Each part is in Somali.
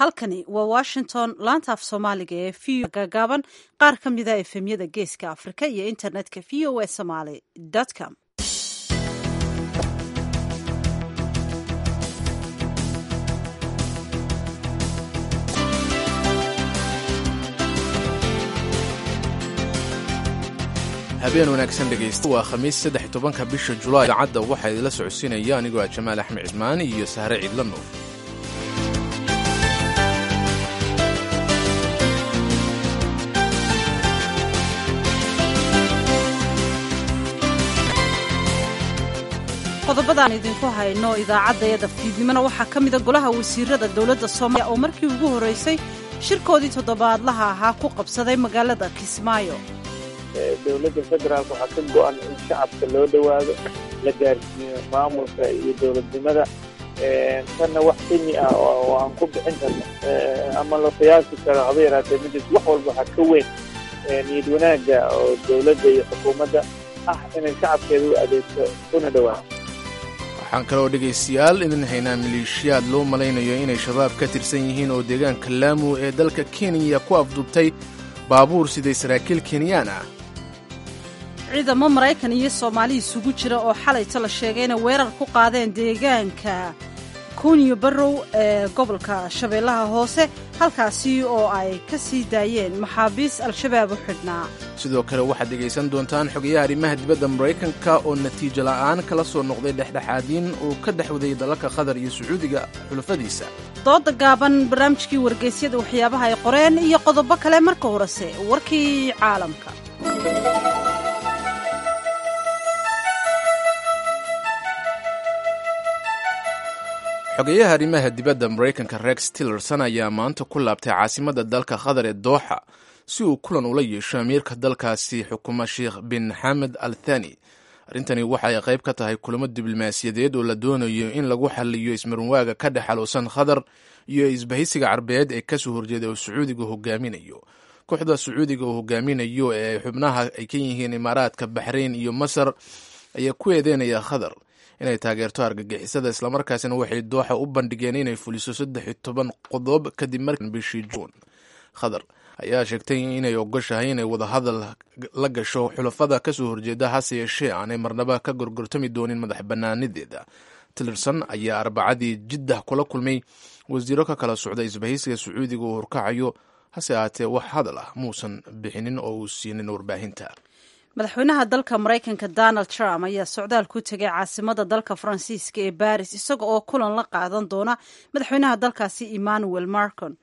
halkani waa washington laanta af soomaaliga ee v gaagaaban qaar ka mida efemyada geeska afrika iyo internetka v o a somaly com habeen wanaagsan dhegaysta waa khamiis saddex tobanka bisha julaay idaacadda waxaa idinla socodsiinaya anigoo ah jamaal axmed cismaani iyo sahre ciidla nuur qodobadaan idinku hayno idaacaddayada fiidnimona waxaa ka mida golaha wasiirada dowladda soomaaliya oo markii ugu horreysay shirkoodii toddobaadlaha ahaa ku qabsaday magaalada kismaayo dowladda federaalk waxaa ka go-an in shacabka loo dhowaado la gaarsiiyo maamulka iyo dowladnimada tanna wax qimi ah oo aan ku bixin karno ama la qiyaasi karo haba yaraatee midis wax walba waxaa ka weyn niyad wanaagga oo dowladda iyo xukuumadda ah inay shacabkeeda u adeegto una dhowaato waxaan kaloo dhegaystayaal idin haynaa maleeshiyaad loo malaynayo inay shabaab ka tirsan yihiin oo deegaanka laamu ee dalka kenya ku afduubtay baabuur siday saraakiil kenyaan ah ciidamo maraykan iyo soomaali isugu jira oo xalayta la sheegay inay weerar ku qaadeen deegaanka kunyo barrow ee gobolka shabeellaha hoose halkaasi oo ay ka sii daayeen maxaabiis al-shabaab u xidhnaa sidoo kale waxaad dhegaysan doontaan xogayaha arrimaha dibadda maraykanka oo natiijo la'aan kala soo noqday dhexdhexaadiin uu ka dhexwaday dalalka qatar iyo sacuudiga xulafadiisa dooda gaaban barnaamijkii wargeysyada waxyaabaha ay qoreen iyo qodobo kale marka horese warkii caalamka xogeyaha arrimaha dibadda maraykanka rex tillerson ayaa maanta ku laabtay caasimadda dalka qatar ee dooxa si uu kulan ula yeesho amiirka dalkaasi xukuma sheekh bin xamed al thani arrintani waxa ay qayb ka tahay kulamo diblomaasiyadeed oo la doonayo in lagu xaliyo ismarwaaga ka dhex xaluusan qatar iyo isbahaysiga carbeed ee kasoo horjeeda oo sacuudiga hogaaminayo kooxda sacuudiga uu hogaaminayo ee xubnaha ay ka yihiin imaaraadka baxrayn iyo masar ayaa ku eedeynaya qatar inay taageerto argagixisada islamarkaasina waxay dooxa u bandhigeen inay fuliso saddex iyo toban qodob kadib markii bishii juun qatar ayaa sheegtay inay ogoshahay inay wadahadal la gasho xulafada kasoo horjeeda hase yeeshee aanay marnaba ka gorgortami doonin madax banaanadeeda tillerson ayaa arbacadii jiddah kula kulmay wasiiro ka kala socda isbahaysiga sacuudiga uu horkacayo hase ahaatee wax hadal ah muusan bixinin oo uu siinin warbaahinta madaxweynaha dalka maraykanka donald trump ayaa socdaal ku tegay caasimada dalka faransiiska ee baris isaga oo kulan la qaadan doona madaxweynaha dalkaasi emmanuel marcon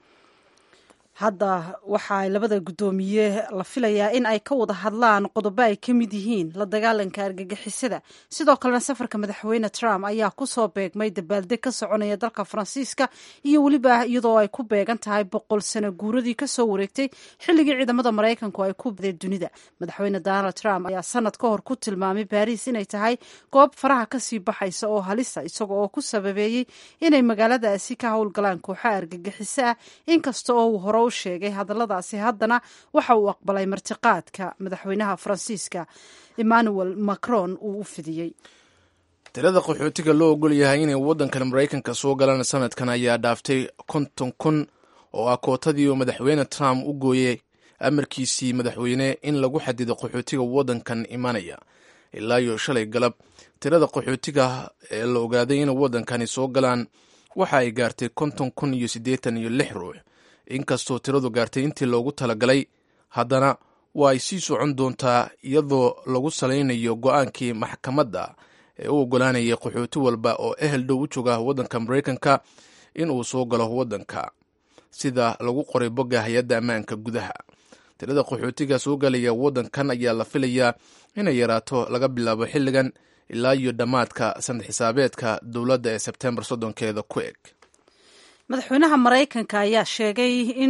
hadda waxaa labada guddoomiye la filayaa in ay ka wada hadlaan qodobo ay ka mid yihiin la dagaalanka argagixisada sidoo kalena safarka madaxweyne trump ayaa kusoo beegmay dabaaldeg ka soconaya dalka faransiiska iyo weliba iyadoo ay ku beegan tahay boqol sano guuradii kasoo wareegtay xilligii ciidamada maraykanku ay ku badeen dunida madaxweyne donald trump ayaa sanad ka hor ku tilmaamay baris inay tahay goob faraha kasii baxaysa oo halisa isaga oo ku sababeeyey inay magaaladaasi ka howlgalaan kooxaha argagixiso ah inkasta oo uu hore sheegay hadalladaasi haddana waxa uu aqbalay martiqaadka madaxweynaha faransiiska emmanuel macron uu u fidiyey tirada qaxootiga loo ogol yahay inay waddankan maraykanka soo galaan sanadkan ayaa dhaaftay konton kun oo ah kootadii uu madaxweyne trump u gooyey amarkiisii madaxweyne in lagu xadido qaxootiga waddankan imanaya ilaa iyo shalay galab tirada qaxootiga ee la ogaaday inay waddankani soo galaan waxa ay gaartay konton kun iyo siddeetan iyo lix ruux inkastoo tiradu gaartay intii loogu talagalay haddana waa ay sii socon doontaa iyadoo lagu salaynayo go-aankii maxkamadda ee u ogolaanayay qaxooti walba oo ehel dhow u jooga waddanka maraykanka in uu soo galo waddanka sida lagu qoray bogga hay-adda ammaanka gudaha tirada qaxootiga soo galaya waddankan ayaa la filayaa inay yaraato laga bilaabo xilligan ilaa iyo dhammaadka sanad xisaabeedka dowladda ee sebtembar soddonkeeda ku eg madaxweynaha maraykanka ayaa sheegay in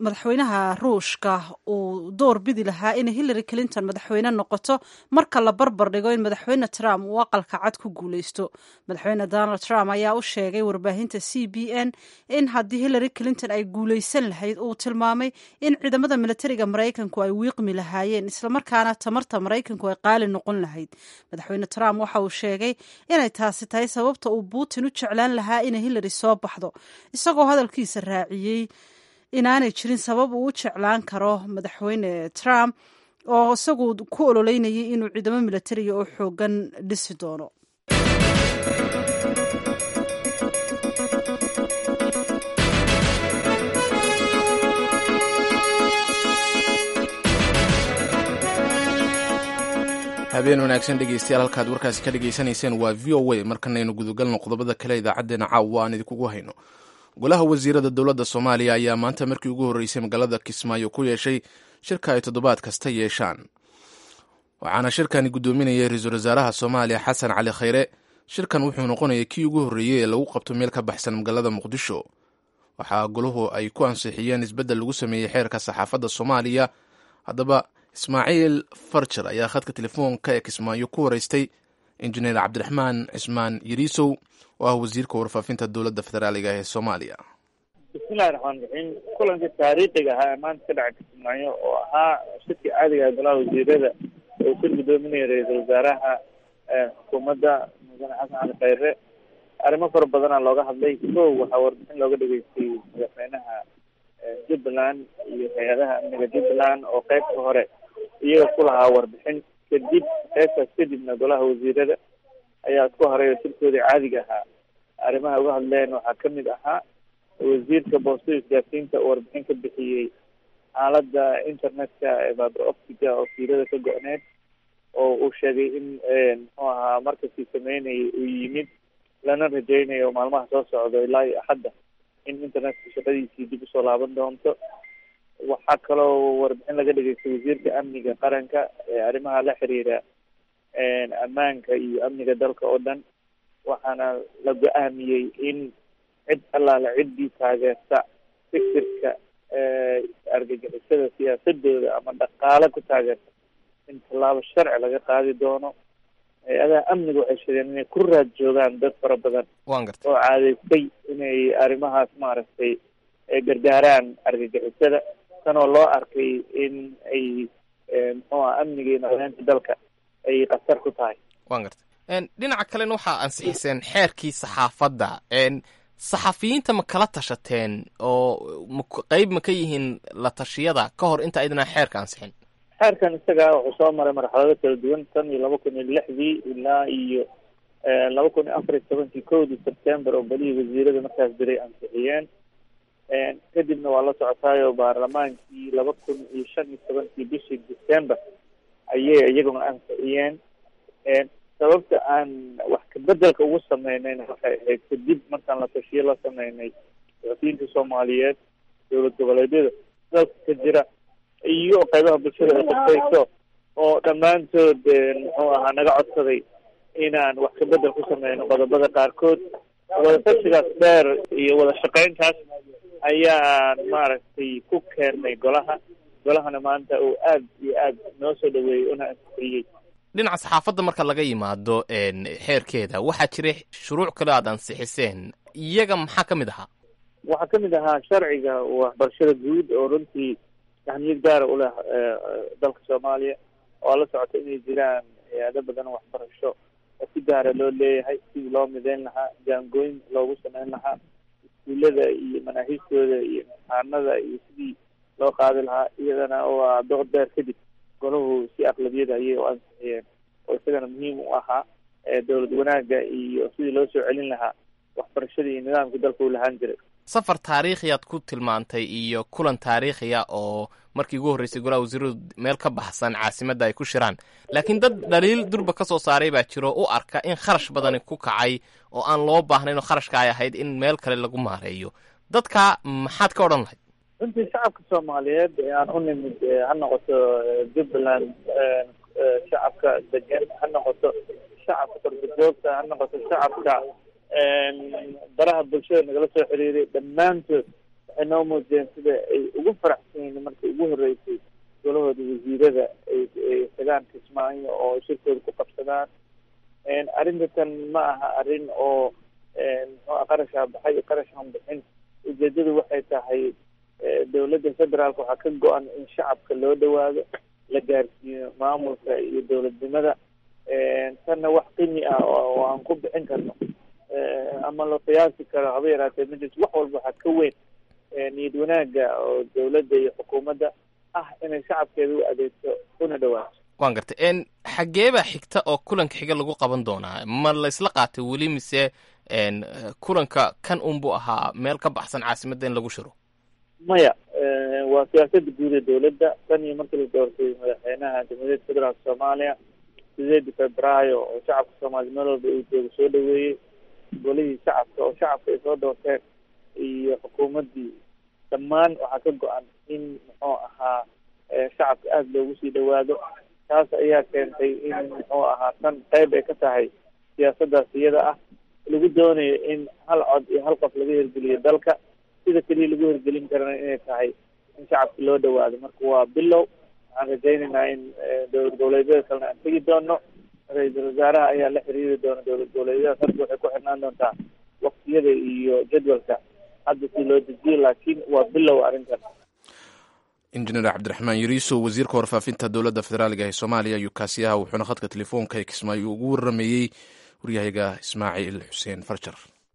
madaxweynaha ruushka uu door bidi lahaa inay hillary clinton madaxweyne noqoto marka la barbar dhigo in madaxweyne trump uu aqalka cad ku guuleysto madaxweyne donald trump ayaa u sheegay warbaahinta c b n in haddii hillary clinton ay guuleysan lahayd uu tilmaamay in ciidamada militariga maraykanku ay wiiqmi lahaayeen islamarkaana tamarta maraykanku ay qaali noqon lahayd madaxweyne trump waxa uu sheegay inay taasi tahay sababta uu putin u jeclaan lahaa inay hillary soo baxdo isagoo hadalkiisa raaciyey inaanay jirin sabab uu u jeclaan karo madaxweyne trump oo isagu ku ololeynayay inuu ciidamo militariga oo xoogan dhisi doono habeen wanaagsan dhegeystayaal halkaad warkaasi ka dhegaysanayseen waa v o a markanaynu gudagalno qodobada kale idaacaddeenna caawa aan idinkugu hayno golaha wasiirada dowladda soomaaliya ayaa maanta markii ugu horreysay magaalada kismaayo ku yeeshay shirka ay toddobaad kasta yeeshaan waxaana shirkani guddoominayay ra-iisul wasaaraha soomaaliya xasan cali khayre shirkan wuxuu noqonaya kii ugu horreeyey ee lagu qabto meel ka baxsan magaalada muqdisho waxaa golahu ay ku ansixiyeen isbeddel lagu sameeyey xeerka saxaafadda soomaaliya haddaba ismaaciil farjar ayaa khadka telefoonka ee kismaayo ku wareystay injineer cabdiraxmaan cismaan yariisow oo ah wasiirka warfaafinta dowladda federaaliga ee soomaaliya bismillahi raxmaan raxiim kulankii taariikhiga ahaa ee maanta ka dhacay kismaayo oo ahaa shirkii caadiga ah golaha wasiirada oo shir guddoominaya ra-iisul wasaaraha xukuumadda mudane xasan cali khayre arrimo fara badanaa looga hadlay kow waxaa warbixin looga dhageystay madaxweynaha jubbaland iyo hay-adaha amniga jubbaland oo qeybta hore iyaga ku lahaa warbixin kadib qeybtaas kadibna golaha wasiirada ayaa isku horay oo shirkoodii caadiga ahaa arrimaha uga hadleen waxaa kamid ahaa wasiirka boostada isgaarsiinta oo warbixin ka bixiyey xaaladda internetka ee fiber optica oo fiilada ka go-need oo uu sheegay in muxuu ahaa markasii sameynayay uu yimid lana rajeynayo maalmaha soo socdo ilaa iyo axadda in internetka shaqadiisii dib usoo laaban doonto waxaa kaloo warbixin laga dhageystay wasiirka amniga qaranka ee arrimaha la xiriira ammaanka iyo amniga dalka oo dhan waxaana la go-aamiyey in cid allaala ciddii taageerta fikirka argagixisada siyaasadooda ama dhaqaale ku taageerta in tallaabo sharci laga qaadi doono hay-adaha amniga waxay sheegeen inay ku raad joogaan dad fara badan wan garta oo caadeystay inay arrimahaas maaragtay gargaaraan argagixisada tanoo loo arkay in ay muxuu ah amniga iyo nabadaynta dalka ay khatar ku tahay wan garta dhinaca kalena waxaa ansixiseen xeerkii saxaafadda saxafiyiinta ma kala tashateen oo qeyb ma ka yihiin la tashiyada ka hor inta aydana xeerka ansixin xeerkan isaga wuxuu soo maray marxalado kala duwan tan iyo laba kun iyo lixdii ilaa iyo laba kun iyo afar iyo tobankii kowdii september oo balihii wasiirada markaas jiray ansixiyeen kadibna waa la socotaayo baarlamaankii laba kun iyo shan iyo tobankii bishii december ayay iyaguna ansixiyeen sababta aan wax kabedelka ugu sameynayna waxay ahayd kadib markaan la tashiyo la sameynay saxafiyiinta soomaaliyeed dowlad goboleedyada dalka ka jira iyo qeybaha bulshada ay qusayso oo dhammaantood muxuu ahaa naga codsaday inaan wax kabedel ku sameyno qodobada qaarkood wadatashigaas dheer iyo wada shaqeyntaas ayaan maaragtay ku keennay golaha golahana maanta uu aad iyo aad noo soo dhaweeyey una ansixiyey dhinaca saxaafadda marka laga yimaado xeerkeeda waxaa jiray shuruuc kale aad ansixiseen iyaga maxaa ka mid ahaa waxaa kamid ahaa sharciga waxbarashada guud oo runtii ahmiyad gaara u leh dalka soomaaliya oo la socota inay jiraan hay-ado badan waxbarasho oo si gaara loo leeyahay sidii loo mideyn lahaa jaangooyin loogu sameyn lahaa iskuullada iyo manaahiistooda iyo imtixaanada iyo sidii loo qaadi lahaa iyadana waa dood dheer kadib golahu si aqlabiyada ayay u ansixiyeen oo isagana muhiim u ahaa dowlad wanaagga iyo sidii loo soo celin lahaa waxbarashada iyo nidaamka dalka uu lahaan jiray safar taariikhiyaad ku tilmaantay iyo kulan taariikhiya oo markii ugu horreysay golaha wasiiradu meel ka baxsan caasimadda ay ku shiraan laakiin dad dhaliil durba ka soo saaray baa jiro u arka in kharash badani ku kacay oo aan loo baahnayn oo kharashka ay ahayd in meel kale lagu maareeyo dadka maxaad ka odhan lahayd runtii shacabka soomaaliyeed ee aan u nimid ha noqoto jubbaland shacabka degan ha noqoto shacabka qorbajoogta ha noqoto shacabka baraha bulshada nagala soo xiriiray dhammaantood waxay noo muujiyeen sida ay ugu faraxsan yihiin markii ugu horreysay golahooda wasiirada ay tagaan kismaayo oo shirkooda ku qabsadaan arrintan ma aha arrin oo muxuu qarashaa baxay iyo qarashaan bixin ujeedadu waxay tahay dowladda federaalka waxaa ka go-an in shacabka loo dhawaado la gaarsiiyo maamulka iyo dowladnimada tanna wax qimi ah oo aan ku bixin karno ama la qiyaasi karo haba yaraatee majlis wax walba waxaa ka weyn niyad wanaaga oo dowladda iyo xukuumadda ah inay shacabkeeda u adeegto una dhawaato waan gartay n xageebaa xigta oo kulanka xiga lagu qaban doonaa ma laysla qaatay weli mise kulanka kan unbuu ahaa meel ka baxsan caasimadda in lagu shiro maya waa siyaasada guud ee dowladda tan iyo markii la doortay madaxweynaha jamhuuriyadda federaalka soomaaliya sideedii februaayo oo shacabka soomaaliya meel walba uu jooga soo dhaweeyey golihii shacabka oo shacabka ay soo doorteen iyo xukuumaddii dhammaan waxaa ka go-an in muxuu ahaa shacabka aada loogu sii dhawaado taas ayaa keentay in muxuu ahaa tan qeyb ay ka tahay siyaasaddaas iyada ah lagu doonayo in hal cod iyo hal qof laga hirgeliyo dalka sida keliya lagu hirgelin karana inay tahay in shacabka loo dhawaado marka waa bilow waxaan rajaynaynaa in dowlad goboleedyada kalena aan tegi doono ra-iisul wasaaraha ayaa la xiriiri doona dowlad goboleedyada sarka waxay ku xirnaan doontaa waktiyada iyo jadwalka hadda si loo dejiyo laakiin waa bilow arrintan injineer cabdiraxmaan yariiso wasiirka warfaafinta dowladda federaaliga ee soomaaliya ayuu kaasiyaha wuxuuna khadka telefoonka ee kismaayo ugu warameeyey waryahayaga ismaaciil xuseen farjar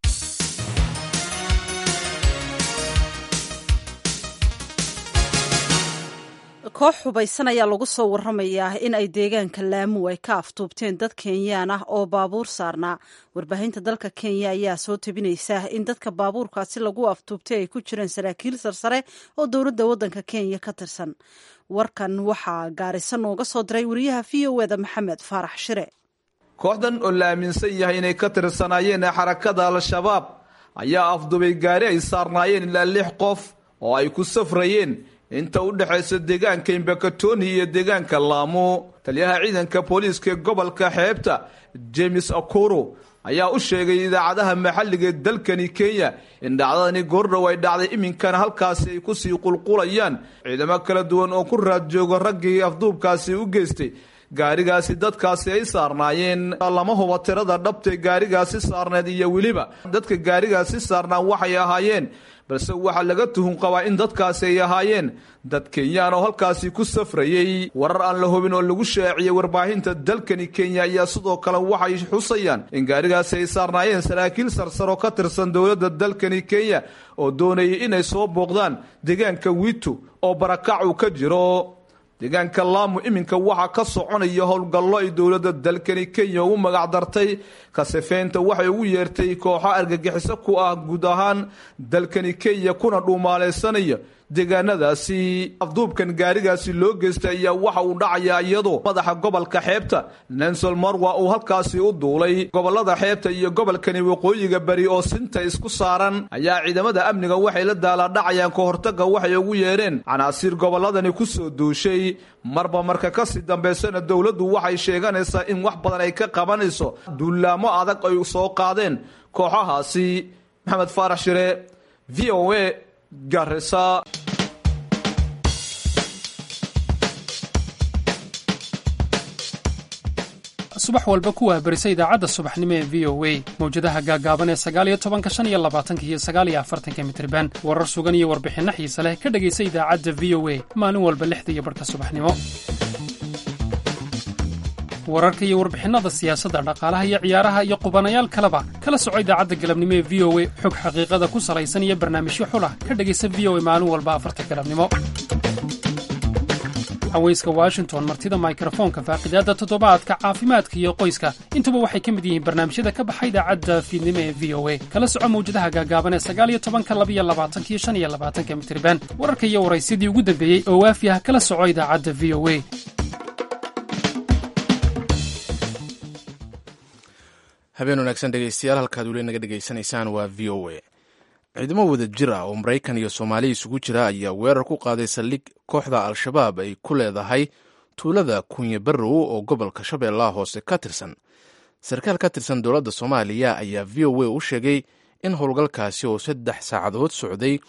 koox hubaysan ayaa lagu soo waramayaa in ay deegaanka laamu ay ka aftuubteen dad kenyaan ah oo baabuur saarnaa warbaahinta dalka kenya ayaa soo tabinaysa in dadka baabuurkaasi lagu aftuubtay ay ku jireen saraakiil sarsare oo dowladda waddanka kenya ka tirsan warkan waxaa gaarisa nooga soo diray wariyaha v o eda maxamed faarax shire kooxdan oo la aaminsan yahay inay ka tirsanaayeen xarakada al-shabaab ayaa afdubay gaari ay saarnaayeen ilaa lix qof oo ay ku safrayeen inta u dhexaysa deegaanka imbakatoni iyo deegaanka laamo taliyaha ciidanka booliiska ee gobolka xeebta james akuro ayaa u sheegay idaacadaha maxalliga ee dalkani kenya in dhacdadani goordhow ay dhacday iminkana halkaasi ay kusii qulqulayaan ciidamo kala duwan oo ku raad jooga raggii afduubkaasi u geystay gaarigaasi dadkaasi ay saarnaayeen lama huba tirada dhabtee gaarigaasi saarneed iyo weliba dadka gaarigaasi saarnaa waxay ahaayeen balse waxaa laga tuhun qabaa in dadkaasi ay ahaayeen dad kenyaan oo halkaasi ku safrayey warar aan la hubin oo lagu shaaciyey warbaahinta dalkani kenya ayaa sidoo kale waxay xusayaan in gaarigaasi ay saarnaayeen saraakiil sarsaroo ka tirsan dowladda dalkani kenya oo doonayay inay soo booqdaan deegaanka witu oo barakac uu ka jiro deegaanka laamu iminka waxaa ka soconaya howlgallo ay dowladda dalkani kenya ugu magac dartay kasifeynta waxay ugu yeertay kooxo argagixiso ku ah guud ahaan dalkani kenya kuna dhuumaalaysanaya deegaanadaasi afduubkan gaarigaasi loo geystay ayaa waxa uu dhacayaa iyadoo madaxa gobolka xeebta nansol marwa uu halkaasi u duulay gobolada xeebta iyo gobolkani waqooyiga beri oo sinta isku saaran ayaa ciidamada amniga waxay la daalaadhacayaan ka hortaga waxay ugu yeedheen canaasiir gobolladani ku soo duushay marba marka kasii dambaysana dowladdu waxay sheeganaysaa in wax badan ay ka qabanayso duulaamo adag ay soo qaadeen kooxahaasi maxamed faarax shire v o a garisa subax walba ku waabarisa idaacadda subaxnimo ee v o a mawjadaha gaagaaban ee sagaaliyo tobanka shan iyo labaatanka iyo sagaaliyo afartanka mitriban warar sugan iyo warbixinno xiise leh ka dhegaysa idaacadda v o a maalin walba lixda iyo barhka subaxnimo wararka iyo warbixinnada siyaasadda dhaqaalaha iyo ciyaaraha iyo qubanayaal kaleba kala soco idaacadda galabnimo ee v o a xog xaqiiqada ku salaysan iyo barnaamijyo xulah ka dhegaysa v o a maalin walba afarta galabnimo haweyska washington martida mikrofoonka faaqidaadda toddobaadka caafimaadka iyo qoyska intuba waxay ka mid yihiin barnaamijyada ka baxa idaacadda fiidnimo ee v o a kala soco mawjadaha gaagaaban ee sagaaliyo tobanka labiyo labaatankiyo shan iyo labaatanka mitriban wararka iyo waraysyadii ugu dambeeyey oo waafi ah kala soco idaacadda v o a habeen wanaagsan dhegeystayaal halkaad weli naga dhegaysanaysaan waa v o a ciidamo wada jir ah oo maraykan iyo soomaaliya isugu jira ayaa weerar ku qaaday saldhig kooxda al-shabaab ay ku leedahay tuulada kunye barrow oo gobolka shabeellaha hoose ka tirsan sarkaal ka tirsan dowladda soomaaliya ayaa v o a u sheegay in howlgalkaasi oo saddex saacadood socday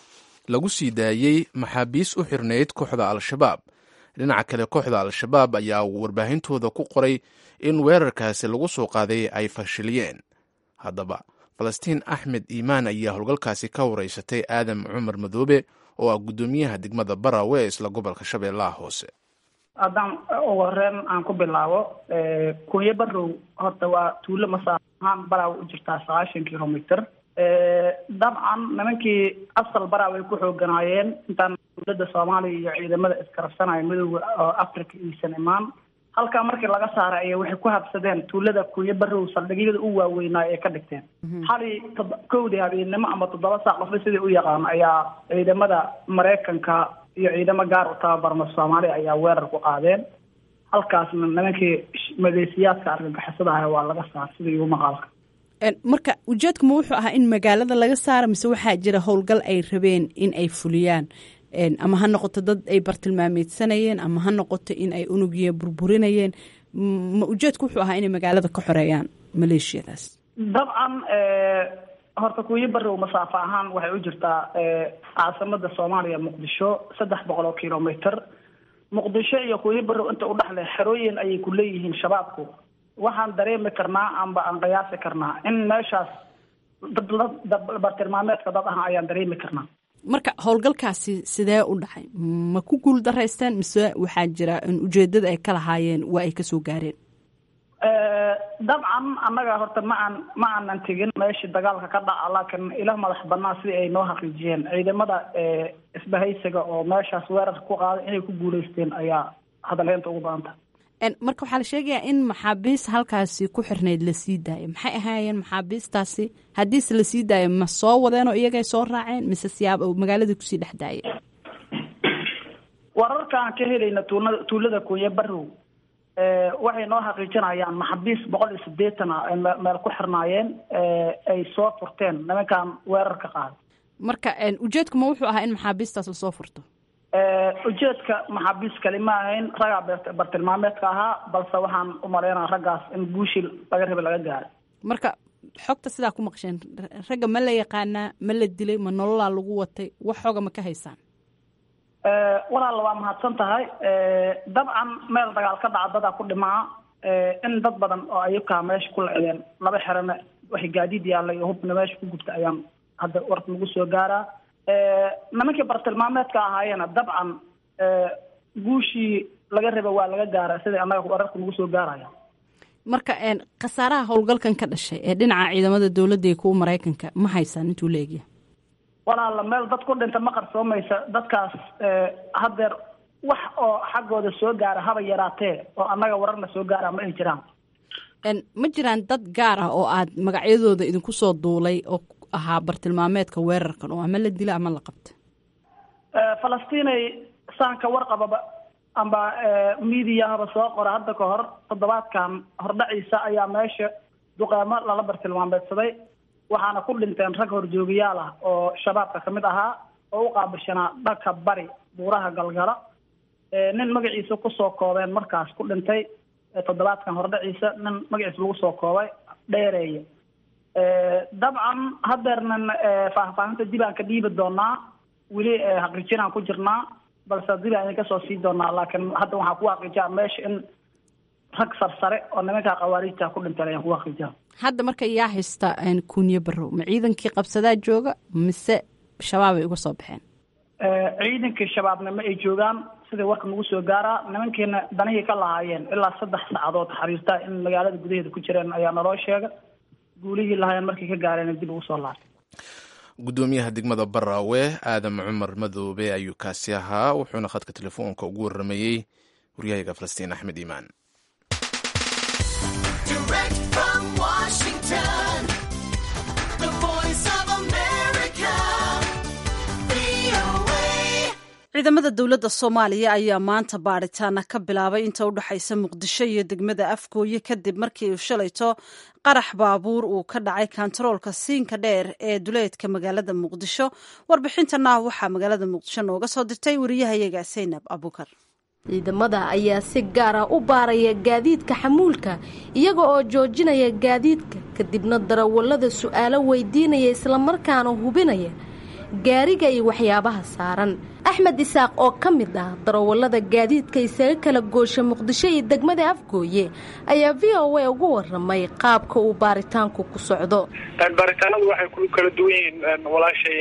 lagu sii daayey maxaabiis u xirnayd kooxda al-shabaab dhinaca kale kooxda al-shabaab ayaa warbaahintooda ku qoray in weerarkaasi lagu soo qaaday ay fashiliyeen haddaba falastiin axmed iimaan ayaa howlgalkaasi ka wareysatay aadam cumar madoobe oo ah guddoomiyaha degmada barawe ee isla gobolka shabeellaha hoose haddaan ugu horeen aan ku bilaabo kunyo barow horta waa tuulo masaafo ahaan baraaw u jirtaa sagaashan kilomitr dabcan nimankii asal baraaw ay ku xooganaayeen intaan dowladda soomaaliya iyo ciidamada iskarabsanaya midooda oo africa iisan imaan halkaa markii laga saaray ayay waxay ku habsadeen tuulada kunyo barow saldhigyada u waaweynaayo ay ka dhigteen xali kowdii habeennimo ama toddoba saac qofba sidai u yaqaan ayaa ciidamada maraykanka iyo ciidamo gaar u tababarma soomaaliya ayaa weerar ku qaadeen halkaasna nimankii maleesiyaadka argagixisada ah waa laga saar sida igu maqaalka marka ujeedku ma wuxuu ahaa in magaalada laga saaro mise waxaa jira howlgal ay rabeen in ay fuliyaan ama ha noqoto dad ay bartilmaameedsanayeen ama ha noqoto in ay unugiya burburinayeen ma ujeedku wuxuu ahaa inay magaalada ka xoreeyaan maleeshiyadaas dabcan horta kuuyo barow masaafo ahaan waxay u jirtaa caasimada soomaaliya muqdisho saddex boqol oo kilomitr muqdisho iyo kuuyo barow inta udhexle xerooyin ayay ku leeyihiin shabaabku waxaan dareemi karnaa amba aan qiyaasi karnaa in meeshaas bartilmaameedka dad ah ayaan dareemi karnaa marka howlgalkaasi sidee u dhacay ma ku guul daraysteen mise waxaa jira in ujeedada ay ka lahaayeen waa ay kasoo gaareen dabcan annaga horta ma aan ma aanan tegin meeshii dagaalka ka dhaca laakiin ila madax banaa sidii ay noo xaqiijiyeen ciidamada isbahaysiga oo meeshaas weerar ku qaaday inay ku guuleysteen ayaa hadalheynta ugu badanta marka waxaa la sheegayaa in maxaabiis halkaasi ku xirnayd la sii daayay maxay ahaayeen maxaabiistaasi haddiise la sii daaya ma soo wadeen oo iyagay soo raaceen mise siyaab magaalada kusii dhex daayay wararkaan ka helayna tuulada tuulada kunye barow waxay noo xaqiijinayaan maxaabiis boqol iyo sideetan ah ay meel ku xirnaayeen ay soo furteen nimankan weerarka qaaday marka ujeedku ma wuxuu ahaa in maxaabiistaas lasoo furto ujeedka maxaabiis kali ma ahayn raggaa bartilmaameedka ahaa balse waxaan u malaynaa raggaas in guushii laga rabay laga gaaray marka xogta sidaa ku maqsheen ragga ma la yaqaanaa ma la dilay ma nololaa lagu watay wax xooga ma ka haysaan walaal waa mahadsan tahay dabcan meel dagaal ka dhaca dadaa ku dhimaa in dad badan oo ayukaa meesha ku lacdeen laba xerana waxay gaadiid yaalla iyo hubna meesha ku gubta ayaan hadda warka nagu soo gaaraa nimankii bartilmaameedka ahaayeena dabcan guushii laga raba waa laga gaara sidai annaga wararka nagu soo gaaraya marka khasaaraha howlgalkan ka dhashay ee dhinaca ciidamada dowladda iyo kuwa maraykanka ma haysaan intuu leegya walaala meel dad ku dhinta ma qarsoomaysa dadkaas haddeer wax oo xaggooda soo gaara haba yaraatee oo annaga wararna soo gaara ma ay jiraan ma jiraan dad gaar ah oo aad magacyadooda idinku soo duulay oo ahaa bartilmaameedka weerarkan oo ama la dila ama la qabta falastiinay saanka warqababa amba mediahaba soo qora hadda ka hor toddobaadkan hordhaciisa ayaa meesha duqeemo lala bartilmaameedsaday waxaana ku dhinteen rag horjoogayaal ah oo shabaabka kamid ahaa oo u qaabishanaa dhanka bari buuraha galgala nin magaciisa kusoo koobeen markaas ku dhintay toddobaadkan hordhaciisa nin magaciisa lagu soo koobay dheereeye dabcan haddeernan faahfaahinta dib aan ka dhiibi doonaa weli xaqiijinaan ku jirnaa balse dib aan idinka soo sii doonaa laakiin hadda waxaan ku xaqiijaa meesha in rag sarsare oo nimanka khawaariijta ku dhinteen ayaan ku xaqiijaa hadda marka yaa haysta kunye barow ma ciidankii qabsadaa jooga mise shabaabay uga soo baxeen ciidankii shabaabna ma ay joogaan sidai warka nagu soo gaaraa nimankiina danihii ka lahaayeen ilaa saddex saacadood xariirta in magaalada gudaheeda ku jireen ayaa naloo sheega guulihii lahaayeen markay ka gaareen dib ugu soo laabtay guddoomiyaha degmada baraawe aadam cumar madoobe ayuu kaasi ahaa wuxuuna khadka telefoonka ugu waramayey waryahaga falastiin axmed iimaan ciidamada dowladda soomaaliya ayaa maanta baadhitaana ka bilaabay inta u dhexaysa muqdisho iyo degmada afgooye kadib markii uu shalayto qarax baabuur uu ka dhacay kantaroolka siinka dheer ee duleedka magaalada muqdisho warbixintana waxaa magaalada muqdisho nooga soo dirtay wariyahayaga saynab abukar ciidamada ayaa si gaar ah u baaraya gaadiidka xamuulka iyaga oo joojinaya gaadiidka kadibna darawallada su'aalo weydiinaya islamarkaana hubinaya gaariga iyo waxyaabaha saaran axmed isaaq oo ka mid ah darawallada gaadiidka isaga kala goosha muqdisho iyo degmada afgooye ayaa v o a ugu waramay qaabka uu baaritaanku ku socdo baaritaanadu waxay ku kala duwan yihiin walaashay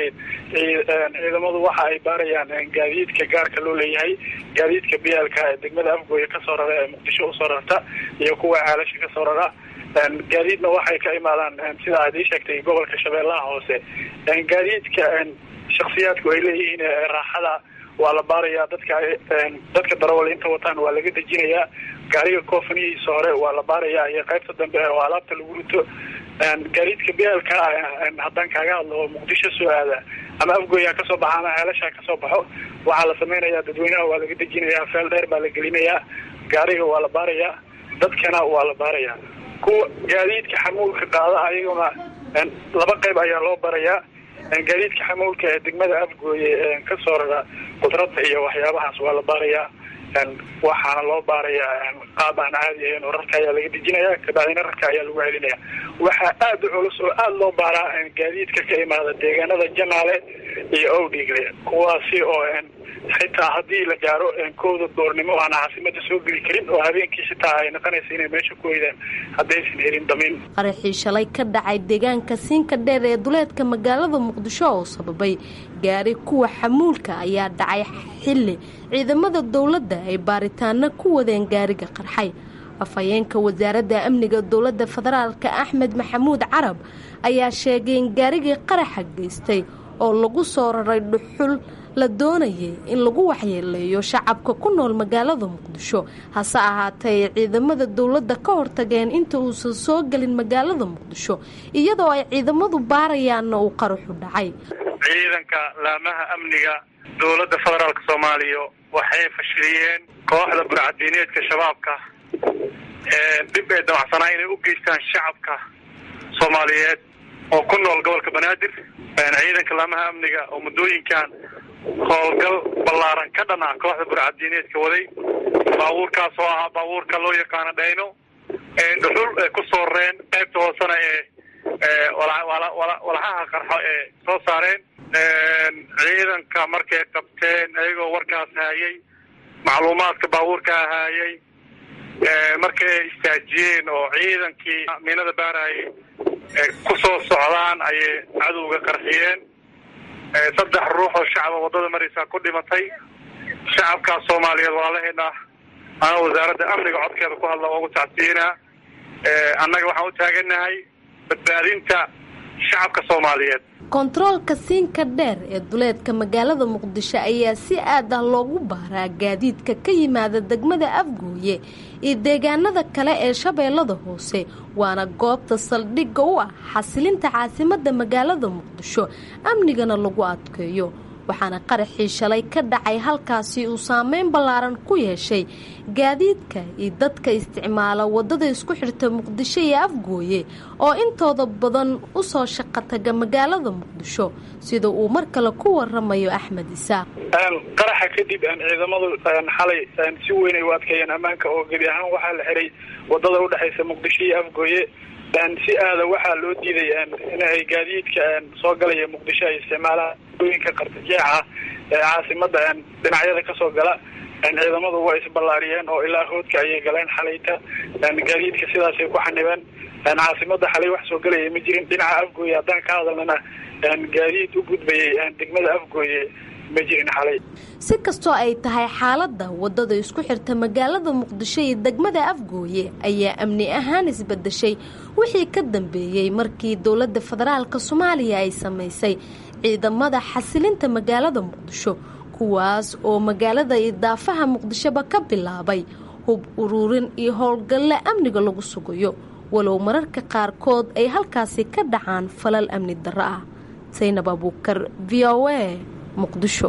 ciidamadu waxa ay baarayaan gaadiidka gaarka loo leeyahay gaadiidka biyaalka ee degmada afgooye kasoo rara ee muqdisho usoo rarta iyo kuwa caalasha kasoo rara gaadiidna waxay ka imaadaan sida aad ii sheegtay gobolka shabeellaha hoose gaadiidka shaksiyaadku ay leeyihiin raaxada waa la baarayaa dadka dadka darawal inta wataan waa laga dejinayaa gaariga koofanihiisa hore waa la baarayaa iyo qaybta dambe oo alaabta lagu rito gaadiidka biyaalka haddaan kaaga hadlo oo muqdisho soo aada ama afgooya kasoo baxa ama ceelasha kasoo baxo waxaa la samaynayaa dadweynaha waa laga dejinayaa feel dheer baa la gelinayaa gaariga waa la baarayaa dadkana waa la baarayaa kuwa gaadiidka xamuulka qaada ayaguna laba qayb ayaa loo barayaa gaadiidka xamuulka ee degmada afgooye kasoo rara qudrada iyo waxyaabahaas waa la baarayaa waxaana loo baarayaa qaab aan caadi ahayn oo rarka ayaa laga dejinaya kabacdina rarka ayaa lagu celinaya waxaa aad u culus oo aada loo baaraa gaadiidka ka imaada deegaanada janaale iyo owdhigle kuwaasi oo xitaa haddii la gaaro kooda doornimo aan caasimada soo geli karin oo habeenkii xitaa ay noqonaysa inay meesha ku weydaan haddaysan helin damiin qaraxii shalay ka dhacay deegaanka siinka dheer ee duleedka magaalada muqdisho oo sababay gaari kuwa xamuulka ayaa dhacay xilli ciidamada dowladda ay baaritaano ku wadeen gaariga qarxay afhayeenka wasaaradda amniga dowladda federaalka axmed maxamuud carab ayaa sheegay in gaarigii qaraxa geystay oo lagu soo raray dhuxul la doonayay in lagu waxyeeleeyo shacabka ku nool magaalada muqdisho hase ahaatee ay ciidamada dowladda ka hortageen inta uusan soo gelin magaalada muqdisho iyadoo ay ciidamadu baarayaanna uu qaraxu dhacay ciidanka laamaha amniga dowladda federaalk soomaaliya waxay fashiliyeen kooxda burcadiineedka shabaabka dhib ay damacsanaa inay u geystaan shacabka soomaaliyeed oo ku nool gobolka banaadir ciidanka laamaha amniga oo muddooyinkan howlgal ballaaran ka dhan ah kooxda burcadiineedka waday baabuurkaas oo ahaa baabuurka loo yaqaano dhayno ee dhuxul ee ku soo rareen qaybta hoosena ee walxaha qarxo ee soo saareen ciidanka markay qabteen ayagoo warkaas haayay macluumaadka baabuurka haayay markay istaajiyeen oo ciidankii miinada baarayay ku soo socdaan ayay cadowga qarxiyeen saddex ruux oo shacaba waddada maraysaa ku dhimatay shacabkaas soomaaliyeed walaalaheena ana wasaaradda amniga codkeeda ku hadla ugu tacsiinaa annaga waxaan u taaganahay badbaadinta shacabka soomaaliyeed kontaroolka siinka dheer ee duleedka magaalada muqdisho ayaa si aad ah loogu baaraa gaadiidka ka yimaada degmada afgooye iyo deegaanada kale ee shabeellada hoose waana goobta saldhigga u ah xasilinta caasimadda magaalada muqdisho amnigana lagu adkeeyo waxaana qaraxii shalay ka dhacay halkaasi uu saameyn ballaaran ku yeeshay gaadiidka iyo dadka isticmaala waddada isku xirta muqdisho iyo afgooye oo intooda badan u soo shaqo taga magaalada muqdisho sida uu mar kale ku waramayo axmed isaaq qaraxa kadib ciidamadu xalay si weyn ay u adkeeyeen ammaanka oo gebi ahaan waxaa la xiray waddada udhexaysa muqdisho iyo afgooye si aada waxaa loo diiday in ay gaadiidka soo galaya muqdisho ay isticmaalaan ooyinka qartajeexa ee caasimada dhinacyada kasoo gala ciidamadu waa isballaariyeen oo ilaa hoodka ayay galeen xalayta gaadiidka sidaasay ku xanibeen caasimada xalay wax soo galaya ma jirin dhinaca afgooye haddaan ka hadalnana gaadiid u gudbayay degmada afgooye ma jirin xalay si kastoo ay tahay xaaladda waddada isku xirta magaalada muqdisho iyo degmada afgooye ayaa amni ahaan isbedeshay wixii ka dambeeyey markii dowladda federaalka soomaaliya ay samaysay ciidamada xasilinta magaalada muqdisho kuwaas oo magaalada idaafaha muqdishoba ka bilaabay hub uruurin iyo howlgalle amniga lagu sugayo walow mararka qaarkood ay halkaasi ka dhacaan falal amni darro ah saynab abuukar v o a muqdisho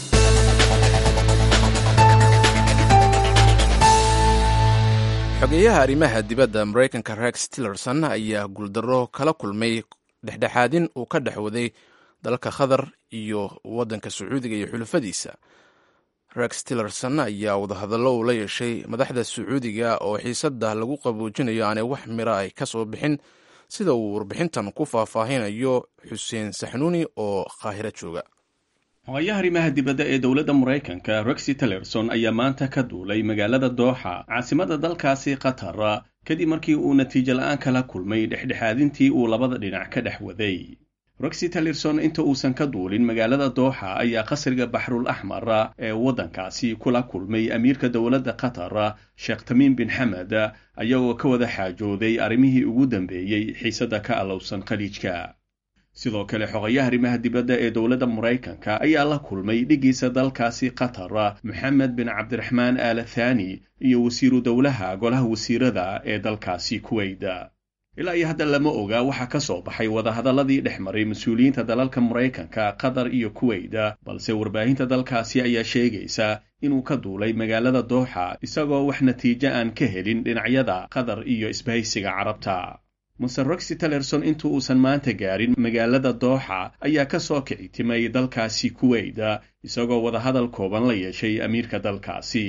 xogeeyaha arrimaha dibadda maraykanka rex tillerson ayaa guuldarro kala kulmay dhexdhexaadin uu ka dhex waday dalka qatar iyo waddanka sacuudiga iyo xulufadiisa rex tillerson ayaa wadahadallo uu la yeeshay madaxda sacuudiga oo xiisadda lagu qaboojinayo aanay wax mira ay ka soo bixin sida uu warbixintan ku faahfaahinayo xuseen saxnuuni oo qaahiro jooga xogayaha arrimaha dibadda ee dowladda maraykanka rexi tillerson ayaa maanta ka duulay magaalada dooxa caasimada dalkaasi qatar kadib markii uu natiijo la-aan kala kulmay dhexdhexaadintii uu labada dhinac ka dhex waday rexi tillerson inta uusan ka duulin magaalada dooxa ayaa qasriga baxrul axmar ee waddankaasi kula kulmay amiirka dowladda qatar sheekh tamiim bin xamed ayagoo ka wada xaajooday arrimihii ugu dambeeyey xiisadda ka allowsan khaliijka sidoo kale xogayaha arrimaha dibadda ee dowladda maraykanka ayaa la kulmay dhiggiisa dalkaasi qatar moxamed bin cabdiraxmaan aal thani iyo wasiiru dowlaha golaha wasiirada ee dalkaasi kuweyda ilaa iyo hadda lama oga waxaa ka soo baxay wadahadalladii dhex maray mas-uuliyiinta dalalka maraykanka qatar iyo kuweyda balse warbaahinta dalkaasi ayaa sheegaysa inuu ka duulay magaalada dooxa isagoo wax natiijo aan ka helin dhinacyada qatar iyo isbahaysiga carabta mase roxy tillerson inta uusan maanta gaarin magaalada dooxa ayaa ka soo kici timay dalkaasi kuweyda isagoo wadahadal kooban la yeeshay amiirka dalkaasi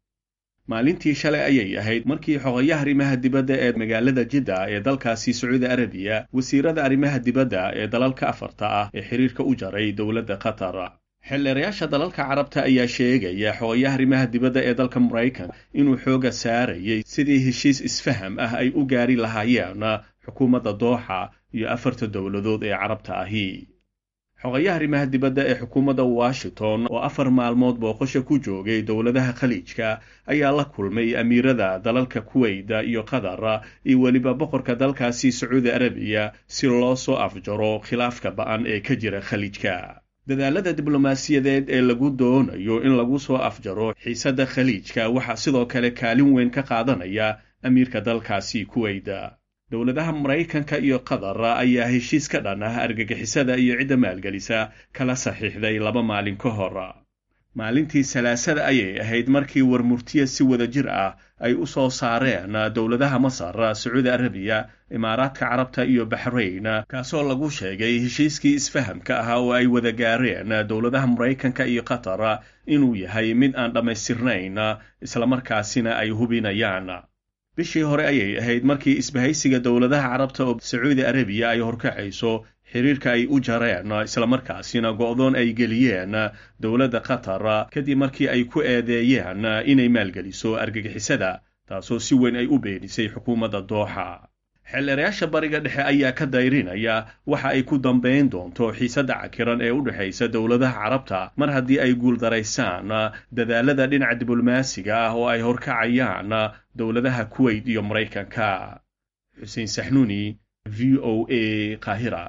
maalintii shalay ayay ahayd markii xogayaha arrimaha dibadda ee magaalada jidda ee dalkaasi sacuudi arabiya wasiirada arrimaha dibadda ee dalalka afarta ah ee xiriirka u jaray dowladda qatar xildheerayaasha dalalka carabta ayaa sheegaya xogayaha arrimaha dibadda ee dalka maraykanka inuu xooga saarayay sidii heshiis isfaham ah ay u gaari lahaayeen xukuumadda dooxa iyo afarta dowladood ee carabta ahi xogayaha arrimaha dibadda ee xukuumadda washington oo afar maalmood booqasho ku joogay dowladaha khaliijka ayaa la kulmay amiirada dalalka kuweyda iyo qatar iyo weliba boqorka dalkaasi sacuudi arabiya si loo soo afjaro khilaafka ba'an ee ka jira khaliijka dadaalada diblomaasiyadeed ee lagu doonayo in lagu soo afjaro xiisadda khaliijka waxaa sidoo kale kaalin weyn ka qaadanaya amiirka dalkaasi kuweyda dowladaha maraykanka iyo qatar ayaa heshiis ka dhan ah argagixisada iyo cidda maalgelisa kala saxiixday laba maalin ka hor maalintii salaasada ayay ahayd markii warmurtiya si wada jir ah ay u soo saareen dowladaha masar sacuudi arabiya imaaraadka carabta iyo baxrayn kaasoo lagu sheegay heshiiskii isfahamka ahaa oo ay wada gaareen dowladaha maraykanka iyo qatar inuu yahay mid aan dhammaystirnayn islamarkaasina ay hubinayaan bishii hore ayay ahayd markii isbahaysiga dowladaha carabta oo sacuudi arabiya ay horkacayso xiriirka ay u jareen islamarkaasina go'doon ay geliyeen dowladda qatar kadib markii ay ku eedeeyeen inay maalgeliso argagixisada taasoo si weyn ay u beenisay xukuumadda dooxa xeelerayaasha bariga dhexe ayaa ka dayrinaya waxa ay ku dambayn doonto xiisadda cakiran ee u dhexaysa dowladaha carabta mar haddii ay guuldaraysaan dadaalada dhinaca diblomaasiga ah oo ay horkacayaan dowladaha kuweyt iyo maraykanka xuseen saxnuuni v o a qaahira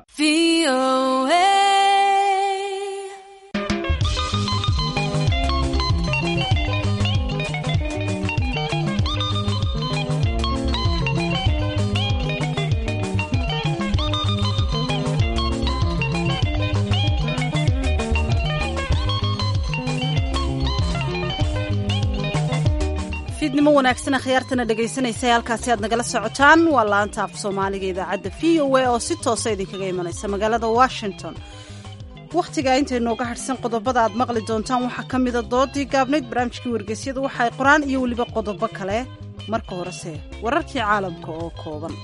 fiidnimo wanaagsan akhyaartana dhegaysanaysa halkaasi aad nagala socotaan waa laanta af soomaaliga idaacadda v o a oo si toosa idinkaga imanaysa magaalada washington wakhtiga intaynooga hadhsan qodobada aad maqli doontaan waxaa ka mida doodii gaabnayd barnaamijkii wargeysyada waxa ay qoraan iyo weliba qodobo kale marka horese wararkii caalamka oo kooban